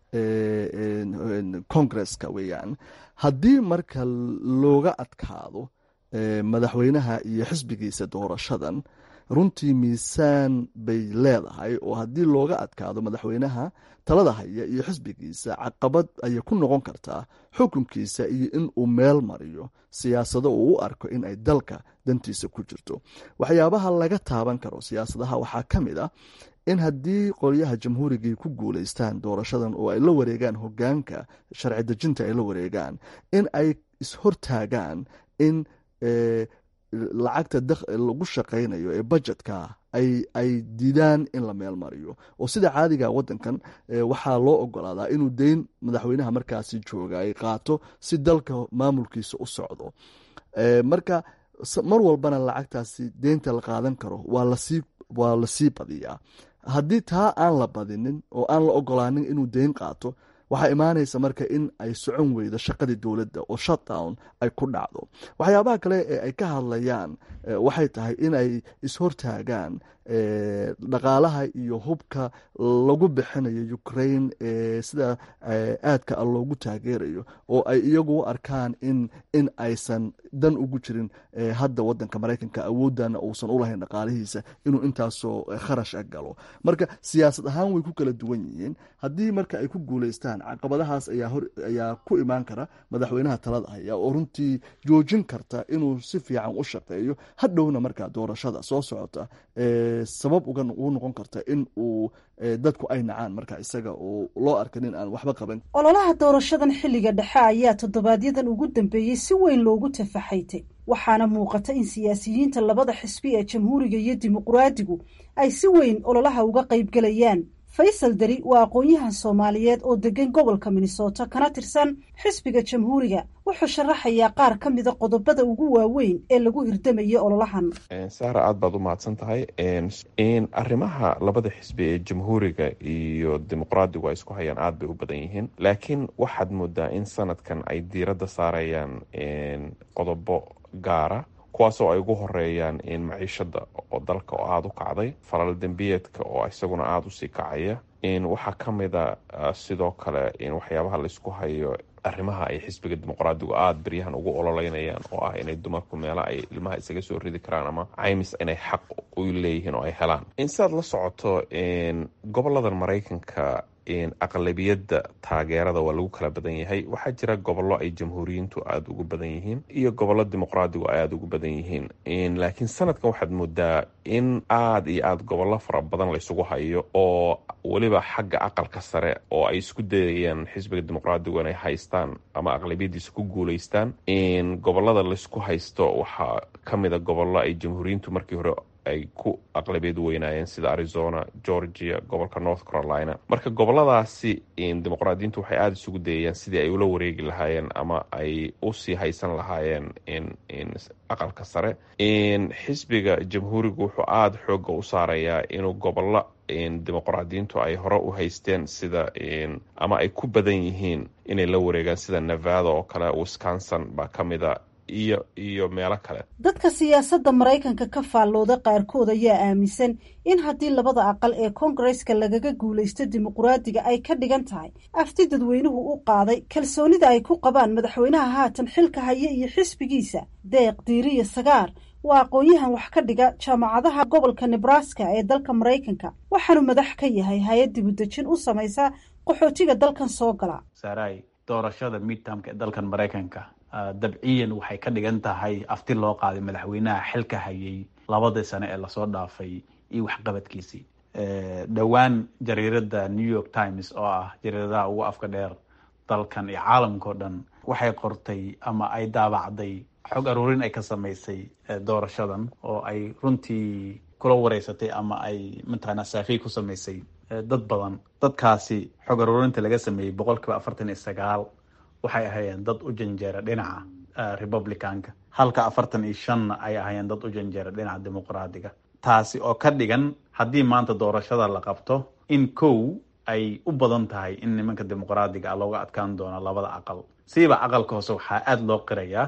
congresska weeyaan haddii marka looga adkaado madaxweynaha iyo xisbigiisa doorashadan runtii miisaan bay leedahay oo haddii looga adkaado madaxweynaha talada haya iyo xisbigiisa caqabad ayay ku noqon kartaa xukunkiisa iyo in uu meel mariyo siyaasado uu u arko in ay dalka dantiisa ku jirto waxyaabaha laga taaban karo siyaasadaha waxaa ka mid ah in haddii qolyaha jamhuurigii ku guuleystaan doorashadan oo ay la wareegaan hogaanka sharci dejinta ay la wareegaan in ay ishortaagaan in lacagta lagu shaqaynayo ee budgetka ay diidaan in la meel mariyo oo sida caadiga wadankan waxaa loo ogolaadaa inuu deyn madaxweynaha markaasi jooga ay qaato si dalka maamulkiisa u socdo marka mar walbana lacagtaasi deynta la qaadan karo waa lasii badiyaa haddii taa aan la badinin oo aan la ogolaanin inuu deyn qaato waxaa imaanaysa marka in ay socon weydo shaqadii dowladda oo shutdown ay ku dhacdo waxyaabaha kale ee ay ka hadlayaan waxay tahay in ay ishortaagaan dhaqaalaha iyo hubka lagu bixinayo ukraine sida aadka a loogu taageerayo oo ay iyagu u arkaan in in aysan dan ugu jirin hadda wadanka maraykanka awoodana uusan ulahayn dhaqaalihiisa inuu intaasoo kharash a galo marka siyaasad ahaan way ku kala duwan yihiin haddii marka ay ku guuleystaan caqabadahaas ayaa ku imaan kara madaxweynaha talada haya oo runtii joojin karta inuu si fiican u shaqeeyo hadhowna markaa doorashada soo socota sabab uga u noqon karta in uu dadku ay nacaan marka isaga oo loo arka nin aan waxba qaban ololaha doorashadan xilliga dhexe ayaa toddobaadyadan ugu dambeeyey si weyn loogu tafaxaytay waxaana muuqata in siyaasiyiinta labada xisbi ee jamhuuriga iyo dimuqraadigu ay si weyn ololaha uga qaybgelayaan faysal deri waa aqoon-yahan soomaaliyeed oo degan gobolka minnesota kana tirsan xisbiga jamhuuriga wuxuu sharaxayaa qaar ka mida qodobada ugu waaweyn ee lagu hirdamayo ololahan saara aad baad u mahadsan tahay in arrimaha labada xisbi ee jamhuuriga iyo dimuqraadigu ay isku hayaan aad bay u badan yihiin laakiin waxaad moodaa in sanadkan ay diiradda saarayaan qodobo gaara kuwaasoo ay ugu horeeyaan in maciishada oo dalka oo aada u kacday falal dembiyeedka oo isaguna aada usii kacaya in waxaa ka mida sidoo kale in waxyaabaha laysku hayo arrimaha ay xisbiga dimuqraadigu aada beryahan ugu ololeynayaan oo ah inay dumarku meela ay ilmaha isaga soo ridi karaan ama caymis inay xaq u leeyihiin oo ay helaan in sidaad la socoto goboladan maraykanka aqlabiyadda taageerada waa lagu kala badan yahay waxaa jira gobollo ay jamhuuriyiintu aada ugu badan yihiin iyo gobollo dimuqraadigu ay aada ugu badan yihiin laakiin sanadkan waxaad moodaa in aada iyo aada gobollo fara badan laysugu hayo oo weliba xagga aqalka sare oo ay isku dayayaan xisbiga dimuqraadigu inay haystaan ama aqlabiyadiisa ku guuleystaan in gobolada laysku haysto waxaa ka mida gobollo ay jamhuuriyiintu markii hore ay ku aqlabiyad weynaayeen sida arizona georgia gobolka north carolina marka goboladaasi dimuqraadiyiintu waxay aada isugu dayayaan sidii ay ula wareegi lahaayeen ama ay usii haysan lahaayeen aqalka sare xisbiga jamhuurigu wuxuu aada xooga u saarayaa inuu gobollo dimuqraadiyiintu ay hore u haysteen sida ama ay ku badan yihiin inay la wareegaan sida nevada oo kale wisconsin baa ka mida iyo iyo meelo kale dadka siyaasadda maraykanka ka faallooda qaarkood ayaa aaminsan in haddii labada aqal ee koongareska lagaga guulaysto dimuqraadiga ay ka dhigan tahay afti dadweynuhu u qaaday kalsoonida ay ku qabaan madaxweynaha haatan xilka haya iyo xisbigiisa deeq diiriya sagaar waa aqoon-yahan wax ka dhiga jaamacadaha gobolka nebraska ee dalka maraykanka waxaanu madax ka yahay hay-ad dibudejin u samaysa qaxootiga dalkan soo gala saaraay doorashada midtamka ee dalkan maraykanka dabciyan waxay ka dhigan tahay afti loo qaaday madaxweynaha xilka hayay labadii sane ee lasoo dhaafay iyo waxqabadkiisii dhowaan jariirada new york times oo ah jariiradaha ugu afka dheer dalkan iyo caalamka o dhan waxay qortay ama ay daabacday xog aruurin ay ka samaysay doorashadan oo ay runtii kula wareysatay ama ay mataqaanaa saafiy ku samaysay dad badan dadkaasi xog aruurinta laga sameeyey boqol kiiba afartan iyo sagaal waxay ahaayeen dad u janjeera dhinaca republicanka halka afartan iyo shanna ay ahaayeen dad u janjeera dhinaca dimuqraadiga taasi oo ka dhigan haddii maanta doorashada la qabto in kow ay u badan tahay in nimanka dimuqraadiga ah looga adkaan doono labada aqal siiba aqalka hoose waxaa aada loo qirayaa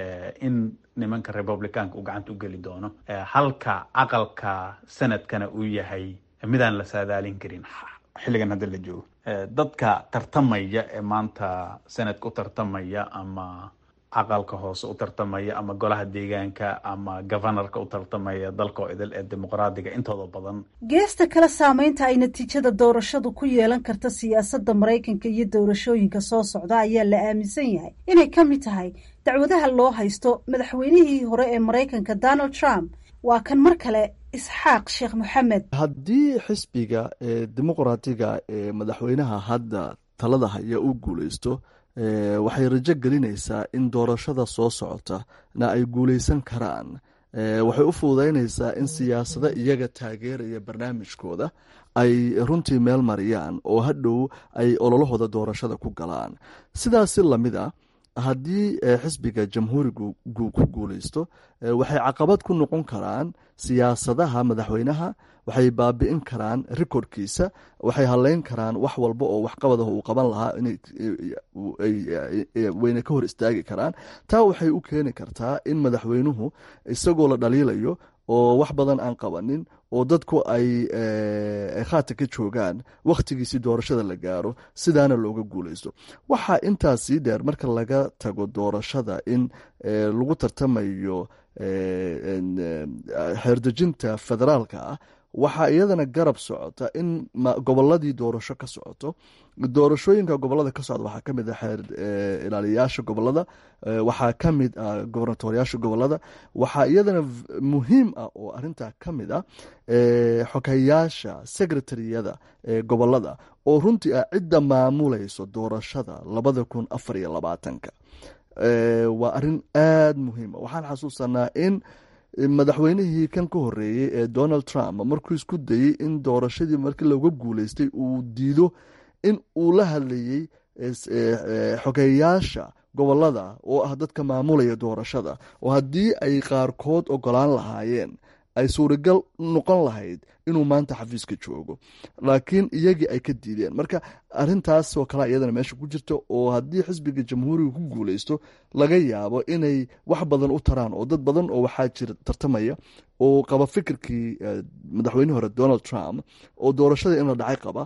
in nimanka republicanka uu gacanta u geli doono halka aqalka sanadkana uu yahay midaan la saadaalin karin xilligan hadda la joogo dadka tartamaya ee maanta sanadka u tartamaya ama aqalka hoose u tartamaya ama golaha deegaanka ama governorka u tartamaya dalka oo idil ee dimuqraadiga intooda badan geesta kale saameynta ay natiijada doorashadu ku yeelan karta siyaasadda maraykanka iyo doorashooyinka soo socda ayaa la aaminsan yahay inay ka mid tahay dacwadaha loo haysto madaxweynihii hore ee maraykanka donald trump waa kan mar kale isxaaq sheekh moxamed haddii xisbiga ee dimuqraatiga ee madaxweynaha hadda talada haya uu guuleysto waxay rajo gelinaysaa in doorashada soo socota na ay guuleysan karaan waxay u fududeynaysaa in siyaasado iyaga taageeraya barnaamijkooda ay runtii meel mariyaan oo hadhow ay ololahooda doorashada ku galaan sidaasi lamid a haddii xisbiga jamhuurigu ku guuleysto waxay caqabad ku noqon karaan siyaasadaha madaxweynaha waxay baabi'in karaan recordkiisa waxay haleyn karaan wax walba oo waxqabadaha uu qaban lahaa wayna ka hor istaagi karaan taa waxay u keeni kartaa in madaxweynuhu isagoo la dhaliilayo oo wax badan aan qabanin oo dadku ay khaata ka joogaan wakhtigiisii doorashada la gaaro sidaana looga guuleysto waxaa intaas sii dheer marka laga tago doorashada in lagu tartamayo xeerdejinta federaalka ah waxaa iyadana garab socota in goboladii doorasho ka socoto doorashooyinka gobolada ka socda waxaa kamid ah xeer ilaaliyayaasha gobolada waxaa kamid ah gobernatoriyaasha gobolada waxaa iyadana muhiim ah oo arintaa kamid ah xogayaasha secretariyada gobolada oo runtii ah cidda maamulayso doorashada labada kun afar iyo labaatanka waa arin aada muhiima waxaan xasuusanaa in madaxweynihii kan ka horeeyey ee donald trump markuu isku dayey in doorashadii markii looga guuleystay uu diido in uu la hadlayey xogeyaasha gobolada oo ah dadka maamulaya doorashada oo haddii ay qaarkood ogolaan lahaayeen ay suuragal noqon lahayd inuu maanta xafiiska joogo laakiin iyagii ay ka diideen marka arintaasoo kale iyadana meesha ku jirta oo haddii xisbiga jamhuuriga ku guuleysto laga yaabo inay wax badan u taraan oo dad badan oo waxaa jira tartamaya oo qaba fikirkii madaxweynihii hore donald trump oo doorashada in la dhacay qaba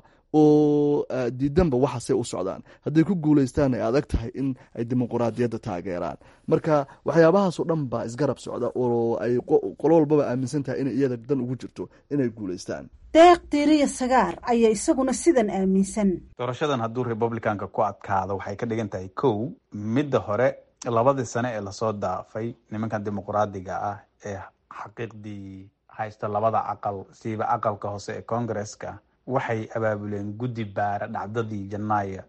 oo diidanba waxaasay u socdaan hadday ku guuleystaan ay adag tahay in ay dimuquraadiyadda taageeraan marka waxyaabahaasoo dhan baa isgarab socda oo ay qolo walbaba aaminsan tahay inay iyada dan ugu jirto inay guuleystaan deeq diiriya sagaar ayaa isaguna sidan aaminsan doorashadan hadduu republicanka ku adkaado waxay ka dhigan tahay kow midda hore labadii sane ee lasoo daafay nimankan dimuquraadiga ah ee xaqiiqdii haysta labada aqal siiba aqalka hoose ee congresska waxay abaabuleen guddi baara dhacdadii janaayo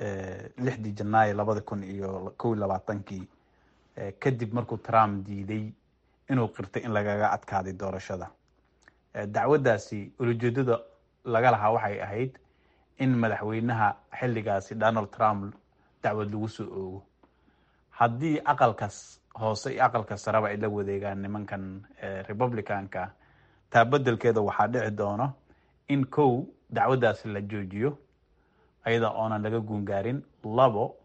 lixdii janaayo labada kun iyo kow iyo labaatankii kadib markuu trump diiday inuu qirtay in lagaga adkaaday doorashada dacwaddaasi ulajeedada laga lahaa waxay ahayd in madaxweynaha xilligaasi donald trump dacwad lagu soo oogo haddii aqalkas hoose iyo aqalka sareba ay la wadeegaan nimankan republicanka taa bedelkeeda waxaa dhici doono in kow dacwaddaasi la joojiyo ayada oonan laga guungaarin labo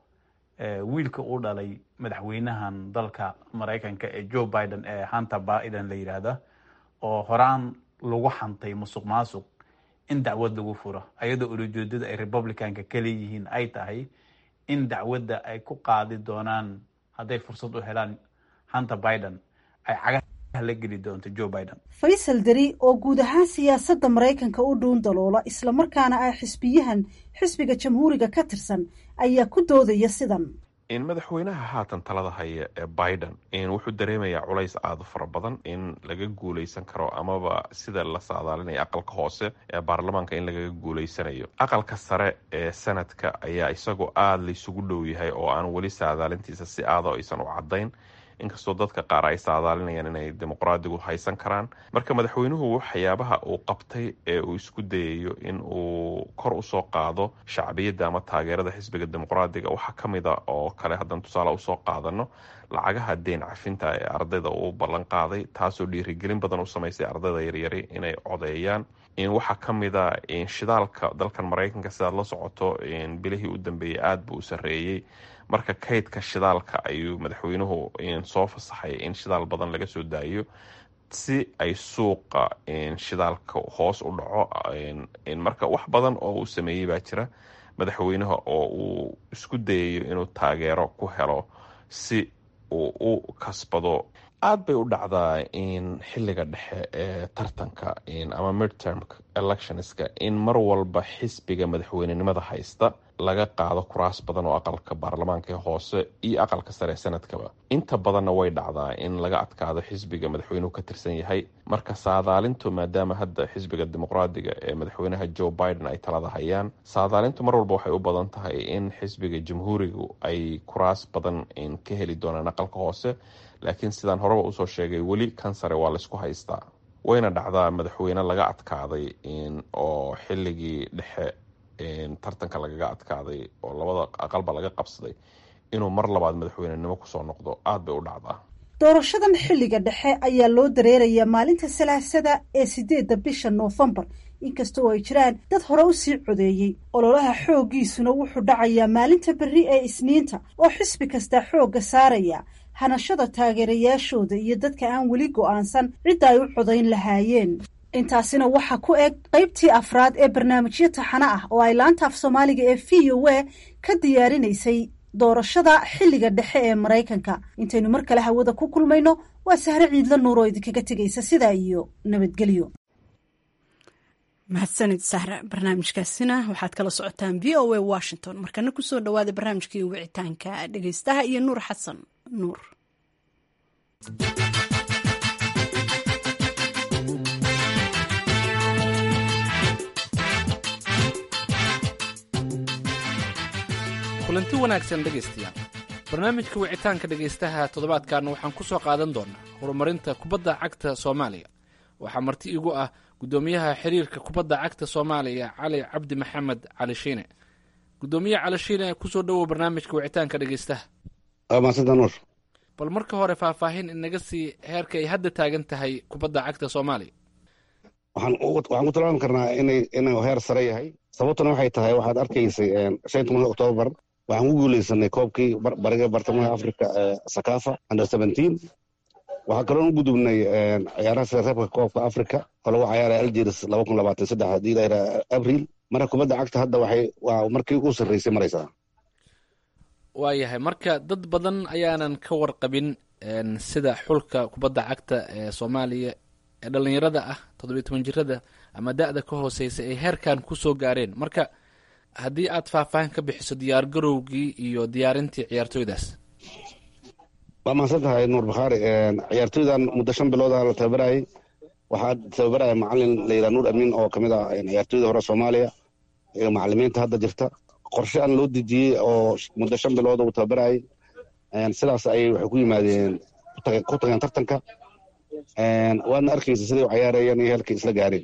wiilka uu dhalay madaxweynahan dalka maraykanka ee joe biden ee hunter biden la yidhaahda oo horaan lagu xantay musuq maasuq in dacwad lagu furo ayadoo ulajeedada ay republicanka ka leeyihiin ay tahay in dacwadda ay ku qaadi doonaan hadday fursad u helaan hunter biden ay cagaha la geli doonto joe biden faysal deri oo guud ahaan siyaasadda maraykanka u dhuun daloola islamarkaana ah xisbiyahan xisbiga jamhuuriga ka tirsan ayaa ku doodaya sidan in madaxweynaha haatan talada haya ee biden in wuxuu dareemayaa culays aada u fara badan in laga guuleysan karo amaba sida la saadaalinaya aqalka hoose ee baarlamaanka in lagaga guuleysanayo aqalka sare ee sanadka ayaa isagoo aada laysugu dhow yahay oo aan weli saadaalintiisa si aada aysan u caddayn inkastoo dadka qaar ay saadaalinayaan inay dimuqraadigu haysan karaan marka madaxweynuhu waxyaabaha uu qabtay ee uu isku dayayo in uu kor usoo qaado shacbiyadda ama taageerada xisbiga dimuqraadiga waxaa ka mid a oo kale haddaan tusaale usoo qaadano lacagaha deen cafinta ee ardayda uu ballan qaaday taasoo dhiirigelin badan u samaysay ardayda yaryari inay codeeyaan waxaa ka mid a shidaalka dalkan maraykanka sidaad la socoto bilihii u dambeeyey aada buu u sarreeyey marka kaydka shidaalka ayuu madaxweynuhu soo fasaxay in shidaal badan laga soo daayo si ay suuqa shidaalka hoos u dhaco marka wax badan oo uu sameeyey baa jira madaxweynaha oo uu isku dayayo inuu taageero ku helo si uu u kasbado aada bay u dhacdaa in xilliga dhexe ee tartanka ama midterm electionska in mar walba xisbiga madaxweynenimada haysta laga qaado kuraas badan oo aqalka baarlamaanka ee hoose iyo aqalka sare ee sanadkaba inta badanna way dhacdaa in laga adkaado xisbiga madaxweynuhu ka tirsan yahay marka saadaalintu maadaama hadda xisbiga dimuqraadiga ee madaxweynaha joe biden ay talada hayaan saadaalintu mar walba waxay u badan tahay in xisbiga jamhuurigu ay kuraas badan ka heli doonaan aqalka hoose laakiin sidaan horeba usoo sheegay weli kan sare waa laysku haystaa wayna dhacdaa madaxweyne laga adkaaday oo xilligii dhexe tartanka lagaga adkaaday oo labada aqalba laga qabsaday inuu mar labaad madaxweynenimo kusoo noqdo aada bay u dhacdaa doorashadan xilliga dhexe ayaa loo dareerayaa maalinta salaasada ee sideedda bisha noofembar inkasta oo ay jiraan dad hore u sii codeeyey ololaha xooggiisuna wuxuu dhacayaa maalinta berri ee isniinta oo xisbi kastaa xoogga saaraya hanashada taageerayaashooda iyo dadka aan weli go'aansan cidda ay u codayn lahaayeen intaasina waxaa ku eg qaybtii afraad ee barnaamijyo taxano ah oo ay laanta af soomaaliga ee v o a ka diyaarinaysay doorashada xilliga dhexe ee maraykanka intaynu mar kale hawada ku kulmayno waa sahre ciidla nuur oo idinkaga tegaysa sidaa iyo nabadgelyo mahadsanid sahra barnaamijkaasina waxaad kala socotaan v o a washington markana kusoo dhawaada barnaamijkii wicitaanka dhegeystaha iyo nuur xasan nuur kulanti wanaagsan dhegaystayaal barnaamijka wicitaanka dhegaystaha toddobaadkan waxaan ku soo qaadan doonaa horumarinta kubadda cagta soomaaliya waxaa marti igu ah guddoomiyaha xiriirka kubadda cagta soomaaliya cali cabdi maxamed cali shiine guddoomiye cali shiine kusoo dhowow barnaamijka wicitaanka dhegaystaha maadsantanuur bal marka hore faahfaahin inaga sii heerka ay hadda taagan tahay kubadda cagta soomaaliya waxaan waxaan ku tilmaami karnaa inay inuu heer sare yahay sababtuna waxay tahay waxaad arkaysay shan tobanka oktoobar waxaan ku guuleysanay koobkii bariga bartamaha africa sakafa under seventeen waxaa kaloon u gudubnay ciyaaraha sida reebka koobka africa oo lagu cayaaray algeris laba kun labaatan saddex hadii la yidhaha abril marka kubadda cagta hadda waxay waa markii ugu sarreysay maraysaa waayahay marka dad badan ayaanan ka warqabin sida xulka kubadda cagta ee soomaaliya ee dhalinyarada ah toddobiyo toban jirada ama da-da ka hooseysa ay heerkan kusoo gaareen marka haddii aad faahfaahin ka bixiso diyaar garowgii iyo diyaarintii ciyaartooydaas waa mahadsan tahay nuur bakhaari ciyaartooydan muddo shan bilooda la tababarayay waxaa tababaraya macalin la yidhaha nuur amiin oo kamid ah ciyaartooyda hore soomaaliya iyo macalimiinta hadda jirta qorshe aan loo dejiyey oo muddo shan bilooda uu tababarayay sidaas ayay waxay ku yimaadeen ku tageen tartanka waadna arkaysa siday u cayaarayeen iyo heelkay isla gaareen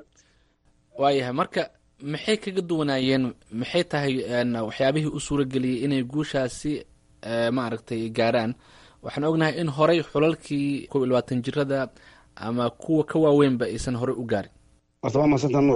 waayahay marka maxay kaga duwanaayeen maxay tahay waxyaabihii u suurageliyey inay guushaasi maaragtay gaaraan waxaan ognahay in horey xulalkii kob iyo labaatan jirada ama kuwa ka waaweynba aysan horey u gaarin horta waa mahadsanta nuur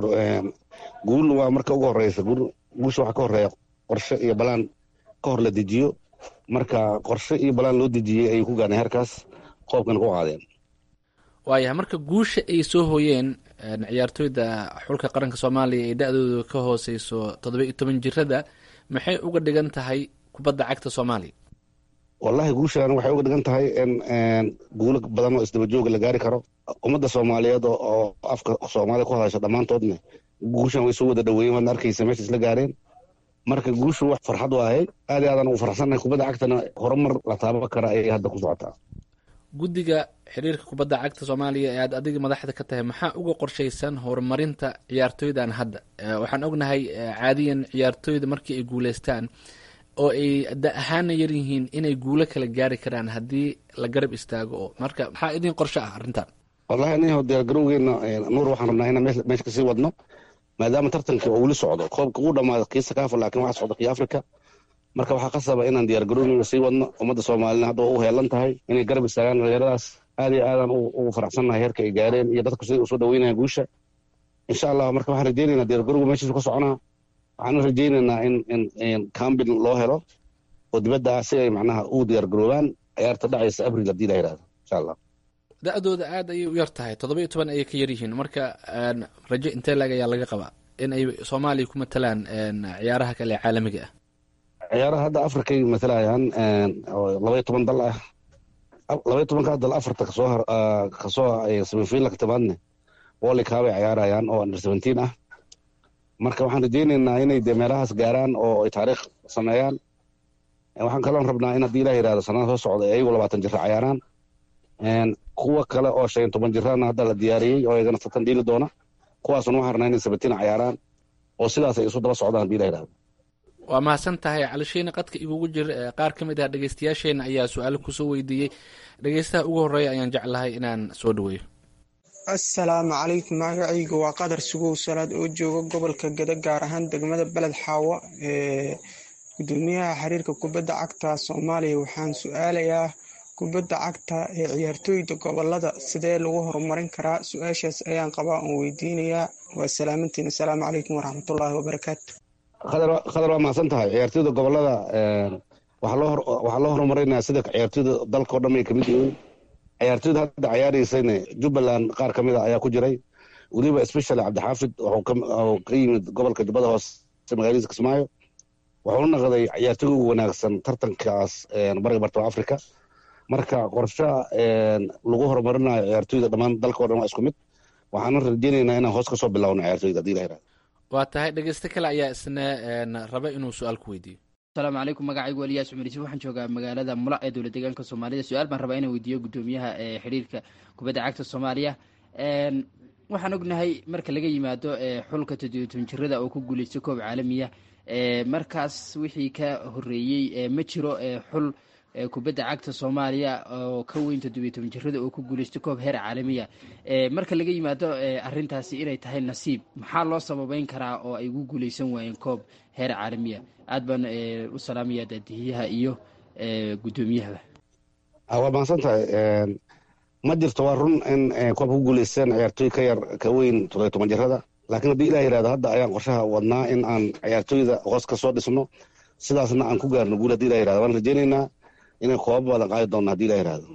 guul waa marka ugu horeysa guusha waxaa ka horeeya qorshe iyo balaan ka hor la dejiyo marka qorshe iyo balaan loo dejiyey ayay ku gaareen heerkaas qoobkana ku qaadeen waayahay marka guusha ay soo hooyeen ciyaartooyda xulka qaranka soomaaliya ee da-dooda ka hooseyso toddoba iyo toban jirada maxay uga dhigan tahay kubadda cagta soomaaliya wallahi guushan waxay uga dhigan tahay in guulo badan oo isdaba jooga la gaari karo ummadda soomaaliyeed oo afka soomaaliya ku hadasha dhammaantoodna guushan way soo wada dhaweeyen waadna arkaysa meesha isla gaareen marka guushu wax farxad u ahayd aad iyo aadan ugu farxsannahay kubadda cagtana horumar la taaban kara ayay hadda ku socotaa guddiga xiriirka kubadda cagta soomaaliya ee aad adiga madaxda ka tahay maxaa uga qorshaysan horumarinta ciyaartooydan hadda waxaan ognahay caadiyan ciyaartooyda markii ay guuleystaan oo ay da ahaana yar yihiin inay guulo kala gaari karaan haddii la garab istaago oo marka maxaa idin qorsho ah arrintan wallahi aniho diyaargarowgeena nuur waxaan rabnaa inaan meesha kasii wadno maadaama tartankii oo weli socdo koobka uu dhamaado kii sakaafa laakiin waxaa socda kii africa marka waxaa qasaba inaan diyaargarowgeena sii wadno ummadda soomaalina hadda waa u heelan tahay inay garab istaagaan dhalinyaradaas aad iyo aadan ugu faraxsannahay heerka ay gaareen iyo dadku siday usoo dhaweynayaan guusha insha allah marka waxaan rajeynaynaa diyaargarowga meeshiisu ka soconaa waxaan rajeynaynaa in in cambin loo helo oo dibadda ah si ay macnaha u diyaargaroobaan ciyaarta dhacaysa abril haddii la yidhahdo insha allah da-dooda aad ayay u yar tahay toddoba iyo toban ayay ka yar yihiin marka rajo intee lag ayaa laga qabaa in ay soomaaliya ku matalaan ciyaaraha kale ee caalamiga ah ciyaaraha hadda afrikay matalayaan oo labaiyo toban dal ah labaiyo tobankaa dal afarta kasoo kasoo semifinal ka timaadne wolikaab ay ciyaarayaan oo under seventeen ah marka waxaan rajeynaynaa inay dee meelahaas gaaraan oo ay taariikh sameeyaan waxaan kaloon rabnaa in haddii ilah yihahdo sanada soo socda ee ayagu labaatan jira cayaaraan kuwa kale oo shan toban jirana hadda la diyaariyey oo iyagana satan dhiili doona kuwaasuna waxaan rabnaa inay sabatiin cayaaraan oo sidaas ay isu daba socdaan haddii ilah yihahdo waa mahadsan tahay calishiine qadka igugu jir qaar ka mid ah dhegeystayaasheenna ayaa su-aalo kusoo weydiiyey dhegeystaha ugu horreeya ayaan jeclahay inaan soo dhaweeyo assalaamu calaykum magacayga waa qadar sugow salaad oo jooga gobolka geda gaar ahaan degmada beled xaawo ee gudoomiyaha xiriirka kubadda cagta soomaaliya waxaan su-aalayaa kubadda cagta ee ciyaartooyda gobolada sidee lagu horumarin karaa su-aashaas ayaan qabaa oon weydiinayaa waa salaamantiin assalaamu calaykum waraxmatullaahi wabarakaatu khadar waa mahadsan tahay ciyaartooyda gobolada waxaa loo horumarinaya sida ciyaartoyda dalka o dhan ay kamid yihiin ciyaartoyda hadda ciyaareysayna jubbaland qaar kamid a ayaa ku jiray weliba especially cabdixaafid wuxuu ka yimid gobolka jubbada hoose magaaladiisa kismaayo wuxuu naqday ciyaartoyga ugu wanaagsan tartankaas bariga bartama africa marka qorshaha lagu horumarinayo ciyaartoyda dhammaan dalka o dhan waa isku mid waxaana rajeynaynaa inaan hoos kasoo bilowno ciyaartoyda hadii la yirahdo waa tahay dhegeyste kale ayaa isna raba inuu su-aal ku weydiiyo asalaamu calaykum magacaygu eliyaas cumar yuusuf waxaan joogaa magaalada mula ee dowlad deegaanka soomaalida su-aal baan rabaa inaan weydiiyo guddoomiyaha ee xiriirka kubadda cagta soomaaliya waxaan ognahay marka laga yimaado xulka toddobiy jirada oo ku guuleysta koob caalamiya markaas wixii ka horeeyey ma jiro xul kubadda cagta soomaaliya oo ka weyn toddobiy toban jirada oo ku guuleysta koob heer caalamiya marka laga yimaado arintaasi inay tahay nasiib maxaa loo sababeyn karaa oo ay ugu guuleysan waayeen koob heer caalamiya aad baan u salaamaya daadihiyaha iyo guddoomiyahaba waa mahadsan tahay ma jirto waa run in koobka ku guuleysteen ciyaartooy ka yar ka weyn toddobiy toban jirada laakiin haddii ilah yirahdo hadda ayaan qorshaha wadnaa in aan ciyaartooyda hoos ka soo dhisno sidaasna aan ku gaarno guul hadii ilah yirahdo waan rajeynaynaa inay koobab badan qaadi doonno hadii ilah yirahdo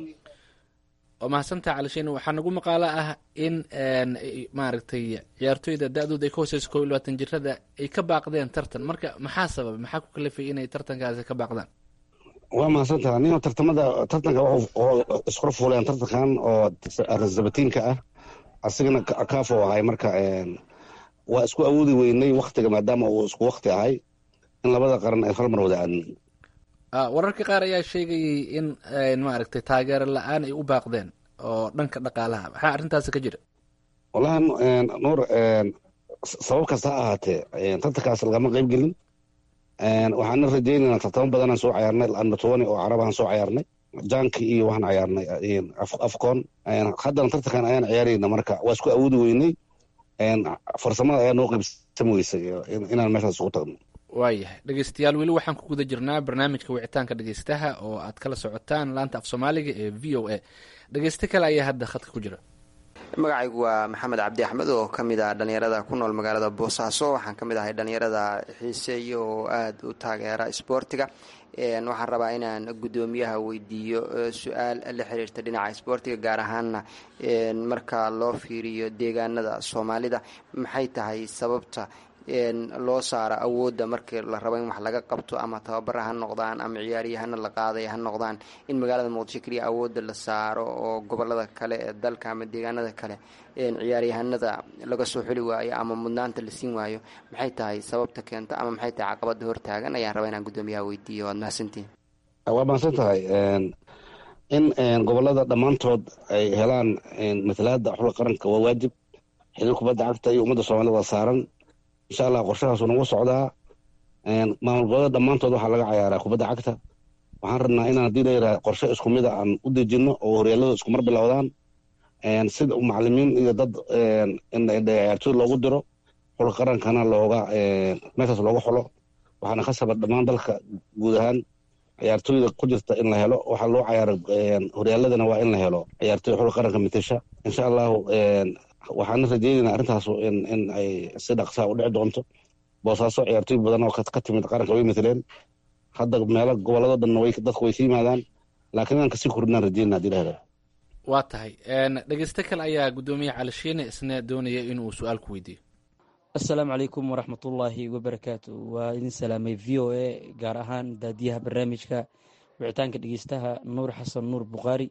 waa mahadsantaha calishiin waxaa nagu maqaalo ah in maaragtay ciyaartooyda da-dooda ay ka hooseyso koob iyo labaatan jirada ay ka baaqdeen tartan marka maxaa sababay maxaa ku kalifay inay tartankaasi ka baaqdaan waa mahadsantaha nin tartamada tartanka wuxuu iskula fuuleen tartankan oo sabatiinka ah asigana kaafo ahay marka waa isku awoodi weynay waktiga maadaama uu isku wakti ahay in labada qaran ay hal mar wada aadmin wararka qaar ayaa sheegayay in maaragtay taageero la-aan ay u baaqdeen oo dhanka dhaqaalaha maxaa arrintaasi ka jira wallahi nuur sabab kasta ha ahaatee tartankaas lagama qeyb gelin waxaana rajeynaynaa tartamo badanaan soo cayaarnay anbatoni oo carabahan soo cayaarnay janki iyo waxaan cayaarnay afcon haddana tartankan ayaan ciyaarayna marka waa isku awoodi weynay farsamada ayaa noo qaybsami weysay inaan meeshaas ugu tagno waayahay dhegeystayaal weli waxaan ku guda jirnaa barnaamijka wicitaanka dhegeystaha oo aad kala socotaan laanta af soomaaliga ee v o a dhegeyste kale ayaa hadda khadka ku jira magacaygu waa maxamed cabdi axmed oo ka mid ah dhallinyarada ku nool magaalada boosaaso waxaan ka mid ahay dhallinyarada xiiseeya oo aada u taageera isboortiga waxaan rabaa inaan guddoomiyaha weydiiyo su-aal la xiriirta dhinaca isboortiga gaar ahaanna marka loo fiiriyo deegaanada soomaalida maxay tahay sababta loo saaro awoodda markii la rabo in wax laga qabto ama tababara ha noqdaan ama ciyaaryahana la qaaday ha noqdaan in magaalada muqdisho keliya awoodda la saaro oo gobolada kale ee dalka ama deegaanada kale ciyaaryahanada laga soo xuli waayo ama mudnaanta la siin waayo maxay tahay sababta keenta ama maxay tahay caqabada hortaagan ayaan rabaa inaan guddoomiyaha weydiiyo waad mahadsantihin waa mahadsan tahay in gobolada dhammaantood ay helaan matalaada xulka qaranka waa waajib xiriir kubadda cagta iyo ummadda soomaalida waa saaran insha allah qorshahaasu nagu socdaa maamul gobolada dhammaantood waxaa laga cayaaraa kubadda cagta waxaan rabnaa inaan hadii layiraha qorshe isku mida aan u dejino oo horyaalada isku mar bilowdaan sida macalimiin iyo dad ciyaartooy loogu diro xulka qarankana looga meeshaas looga xulo waxaana khasaba dhammaan dalka guud ahaan ciyaartooyda ku jirta in la helo waxaa loo cayaara horyaaladana waa in la helo ciyaartooy xulka qaranka matasha insha allahu waxaana rajeynaynaa arrintaas in ay si dhaqsaa u dhici doonto boosaaso ciyaartooy badan oo ka timid qaranka way mataleen hadda meelo gobolado dhanna way dadku way ka yimaadaan laakiin inaan kasii kordhinaan rajeynaa hadii la helo waa tahay dhegeyste kale ayaa guddoomiye calishiine isna doonaya inuu su-aal ku weydiiyo assalaamu calaykum waraxmatullaahi wabarakaatu waa idin salaamay v o a gaar ahaan daadiyaha barnaamijka wicitaanka dhegeystaha nuur xasan nuur bukhaari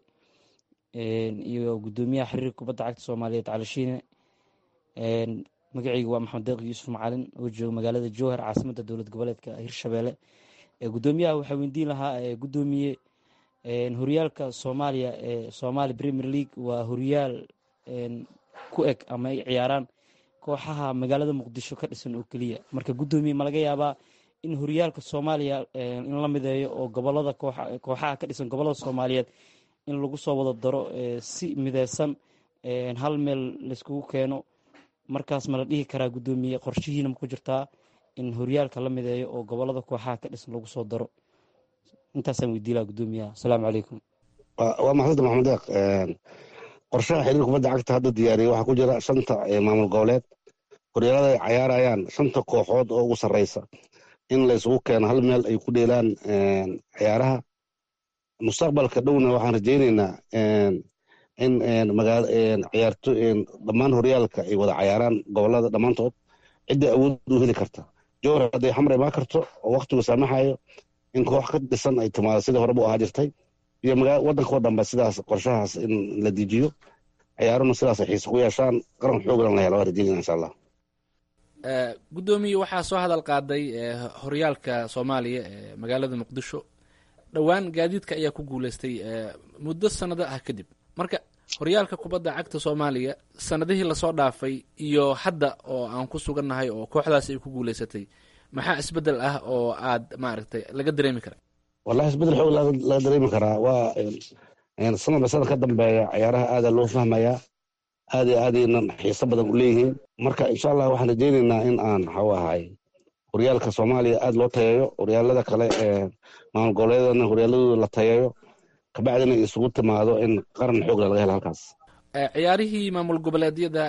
iyo guddoomiyaha xiriirka kubadda cagta soomaaliyeed calishiine magacayga waa maxamed deeq yuusuf macalin oo jooga magaalada jowhar caasimadda dowlad goboleedka hirshabeelle guddoomiyaha waxaa weydiin lahaa guddoomiye horyaalka soomaaliya ee somaali premier league waa horyaal ku eg ama ay ciyaaraan kooxaha magaalada muqdisho ka dhisan oo keliya marka guddoomiye ma laga yaabaa in horyaalka soomaaliya in la mideeyo oo gobolada kooxaha ka dhisan gobolada soomaaliyeed in lagu soo wada daro si mideysan hal meel layskugu keeno markaas ma la dhihi karaa guddoomiye qorshihiina ma ku jirtaa in horyaalka la mideeyo oo gobolada kooxaha ka dhisan lagu soo daro intaasaan weydiin laha guddoomiyaha asalaamu calaykum waa maxamed maxamed deeq qorshaha xiriir kubadda cagta hadda diyaariyay waxaa ku jira shanta maamul goboleed horyaalada ay cayaarayaan shanta kooxood oo ugu sarreysa in la isugu keeno hal meel ay ku dheelaan ciyaaraha mustaqbalka dhowna waxaan rajaynaynaa in magaal ciyaarto dhammaan horyaalka ay wada cayaaraan gobolada dhammaantood cidda awood u heli karta jowhar hadday xamar imaan karto oo waktigu saamaxayo in koox ka dhisan ay timaado sidii horeba u ahaa jirtay iyo waddanka oo dhanba sidaas qorshahaas in la dejiyo ciyaaruna sidaas ay xiise ku yeeshaan qaran xooglan la helo waa rajaynayna insha allah guddoomiye waxaa soo hadal qaaday horyaalka soomaaliya ee magaalada muqdisho dhowaan gaadiidka ayaa ku guuleystay muddo sanado ah kadib marka horyaalka kubadda cagta soomaaliya sanadihii lasoo dhaafay iyo hadda oo aan ku sugannahay oo kooxdaas ay ku guuleysatay maxaa isbedel ah oo aad maaragtay laga dareemi kara wallahi isbedel xoog laga dareemi karaa waa sanadba sanad ka dambeeya ciyaaraha aada loo fahmayaa aad iyo aadayna xiiso badan u leeyihiin marka insha allah waxaan rajaynaynaa in aan waxau ahay horyaalka soomaaliya aada loo tayeeyo horyaalada kale ee maamul goboleedana horyaaladooda la tayeeyo kabacdina isugu timaado in qaran xoogla laga helo halkaas ciyaarihii maamul goboleedyada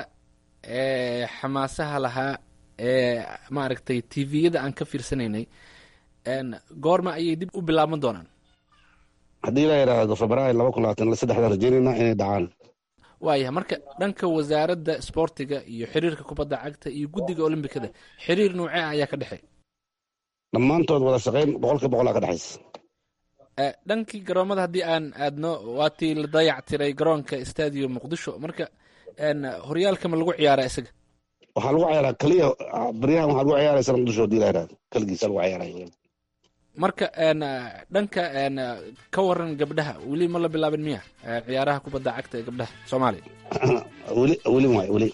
ee xamaasaha lahaa ee maaragtay tviyada aan ka fiirsanaynay goorma ayay dib u bilaaban doonaan haddii la yidhaahdo februaayo laba kun labaatan saddexdaan rajaynaynaa inay dhacaan waayahay marka dhanka wasaaradda sboortiga iyo xiriirka kubadda cagta iyo guddiga olombikada xiriir noocee ayaa ka dhexeey dhammaantood wada shaqayn boqolkiiba boqolaa ka dhexaysa dhankii garoomada haddii aan aadno waatii la dayac tiray garoonka stadium muqdisho marka horyaalka ma lagu ciyaaraa isaga waxaa lagu ciyaaraa keliya baryahan waxaa lagu ciyaaraysa muqdisho hadii la yidhahdo keligiisa lagu ciyaaraya marka dhanka ka waran gabdhaha weli ma la bilaabin miya ciyaaraha kubadda cagta ee gabdhaha soomaaliya weli weli waay weli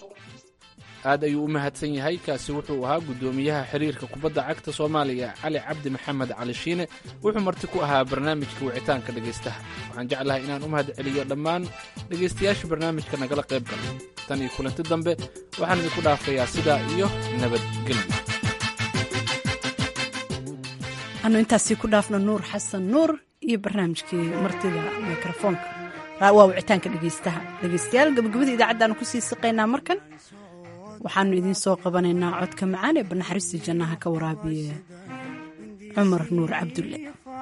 aad ayuu u mahadsan yahay kaasi wuxuu ahaa guddoomiyaha xiriirka kubadda cagta soomaaliya cali cabdi maxamed cali shiine wuxuu marti ku ahaa barnaamijka wicitaanka dhegaystaha waxaan jeclahay inaan u mahad celiyo dhammaan dhegaystayaasha barnaamijka nagala qayb galay tan iyo kulanti dambe waxaan idinku dhaafayaa sidaa iyo nabadgelyo anu intaasi ku dhaafno nuur xasan nuur iyo barnaamijkii martida mikrofoonka waa wicitaanka dhegeystaha dhegeystayaal gabagabada idaacaddaanu kusii siqaynaa markan waxaanu idiin soo qabanaynaa codka macaan ee banaxariistii jannaha ka waraabiye cumar nuur cabdulle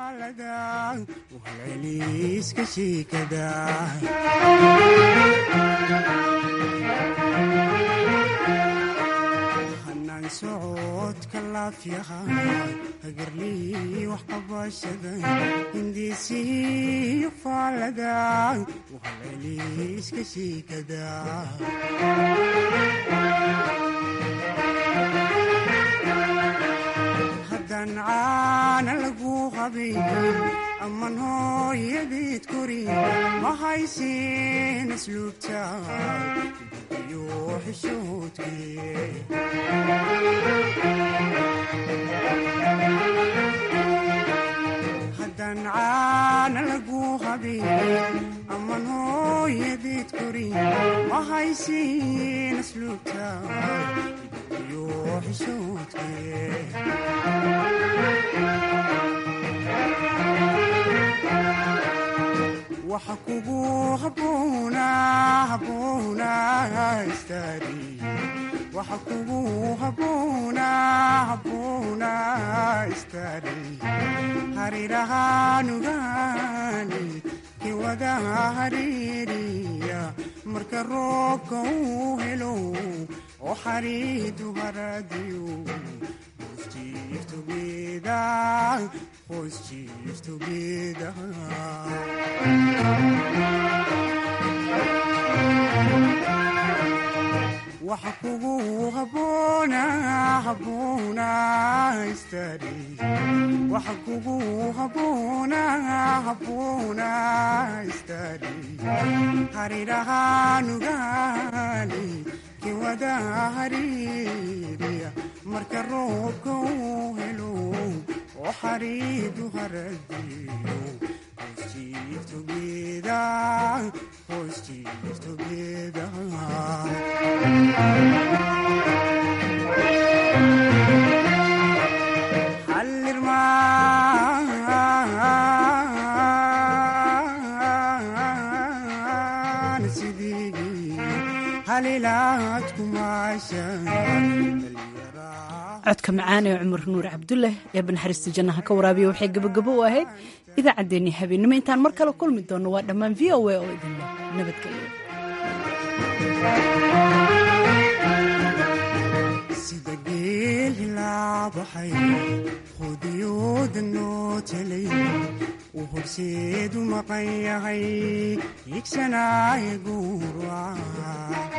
socodka laafyaha hagarlii wax qabashada hindiisiyo faalada wahaleeliiska shiikada haddaan caana lagu qabin aman hooyadeed korin ma haysin asluubta iyo xishoodkee haddaan caana lagu qabin aman hooyadeed korin ma haysin asluubta iyo xishoodkee waxa kugu haboona haboona istaari waxa kugu haboona haboona istaari harirahaanugaani kiwada hariiriya marka roobka uu helo oo xariidu haradiyo Chief together, boys chief together. waxa kugu haboona haboona istaari waxa kugu haboona haboona istaari harirahaanugaani kiwada hariiriya marka roobka uu helo oo xariidu haradiyo Chief together, boys chief together. hallirmaan sidii halilaad kumaashan codka macaan ee cumar nuur cabdulle ee banaxariista jannaha ka waraabiya waxay gabagabo u ahayd idaacaddeenii habeennimo intaan mar kale kulmi doonno waa dhammaan v o a oo idinle nabadgelyo sida geel hilaabaxay qudiyooda noo telay uu horseedu maqan yahay higsanaaye guurwaca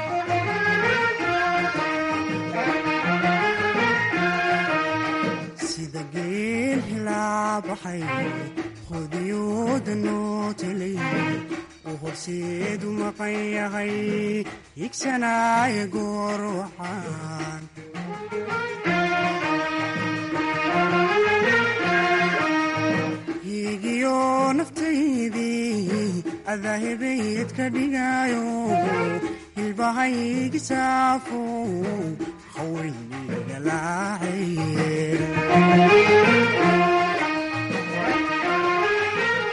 sida geel hilaabaxay qudiyooda noo telay uu horseedu maqan yahay higsanaaye goorwaxaan higiyo naftaydii adaahibayd ka dhigaayo hilbahaygisaafo haweyni dhalaacaye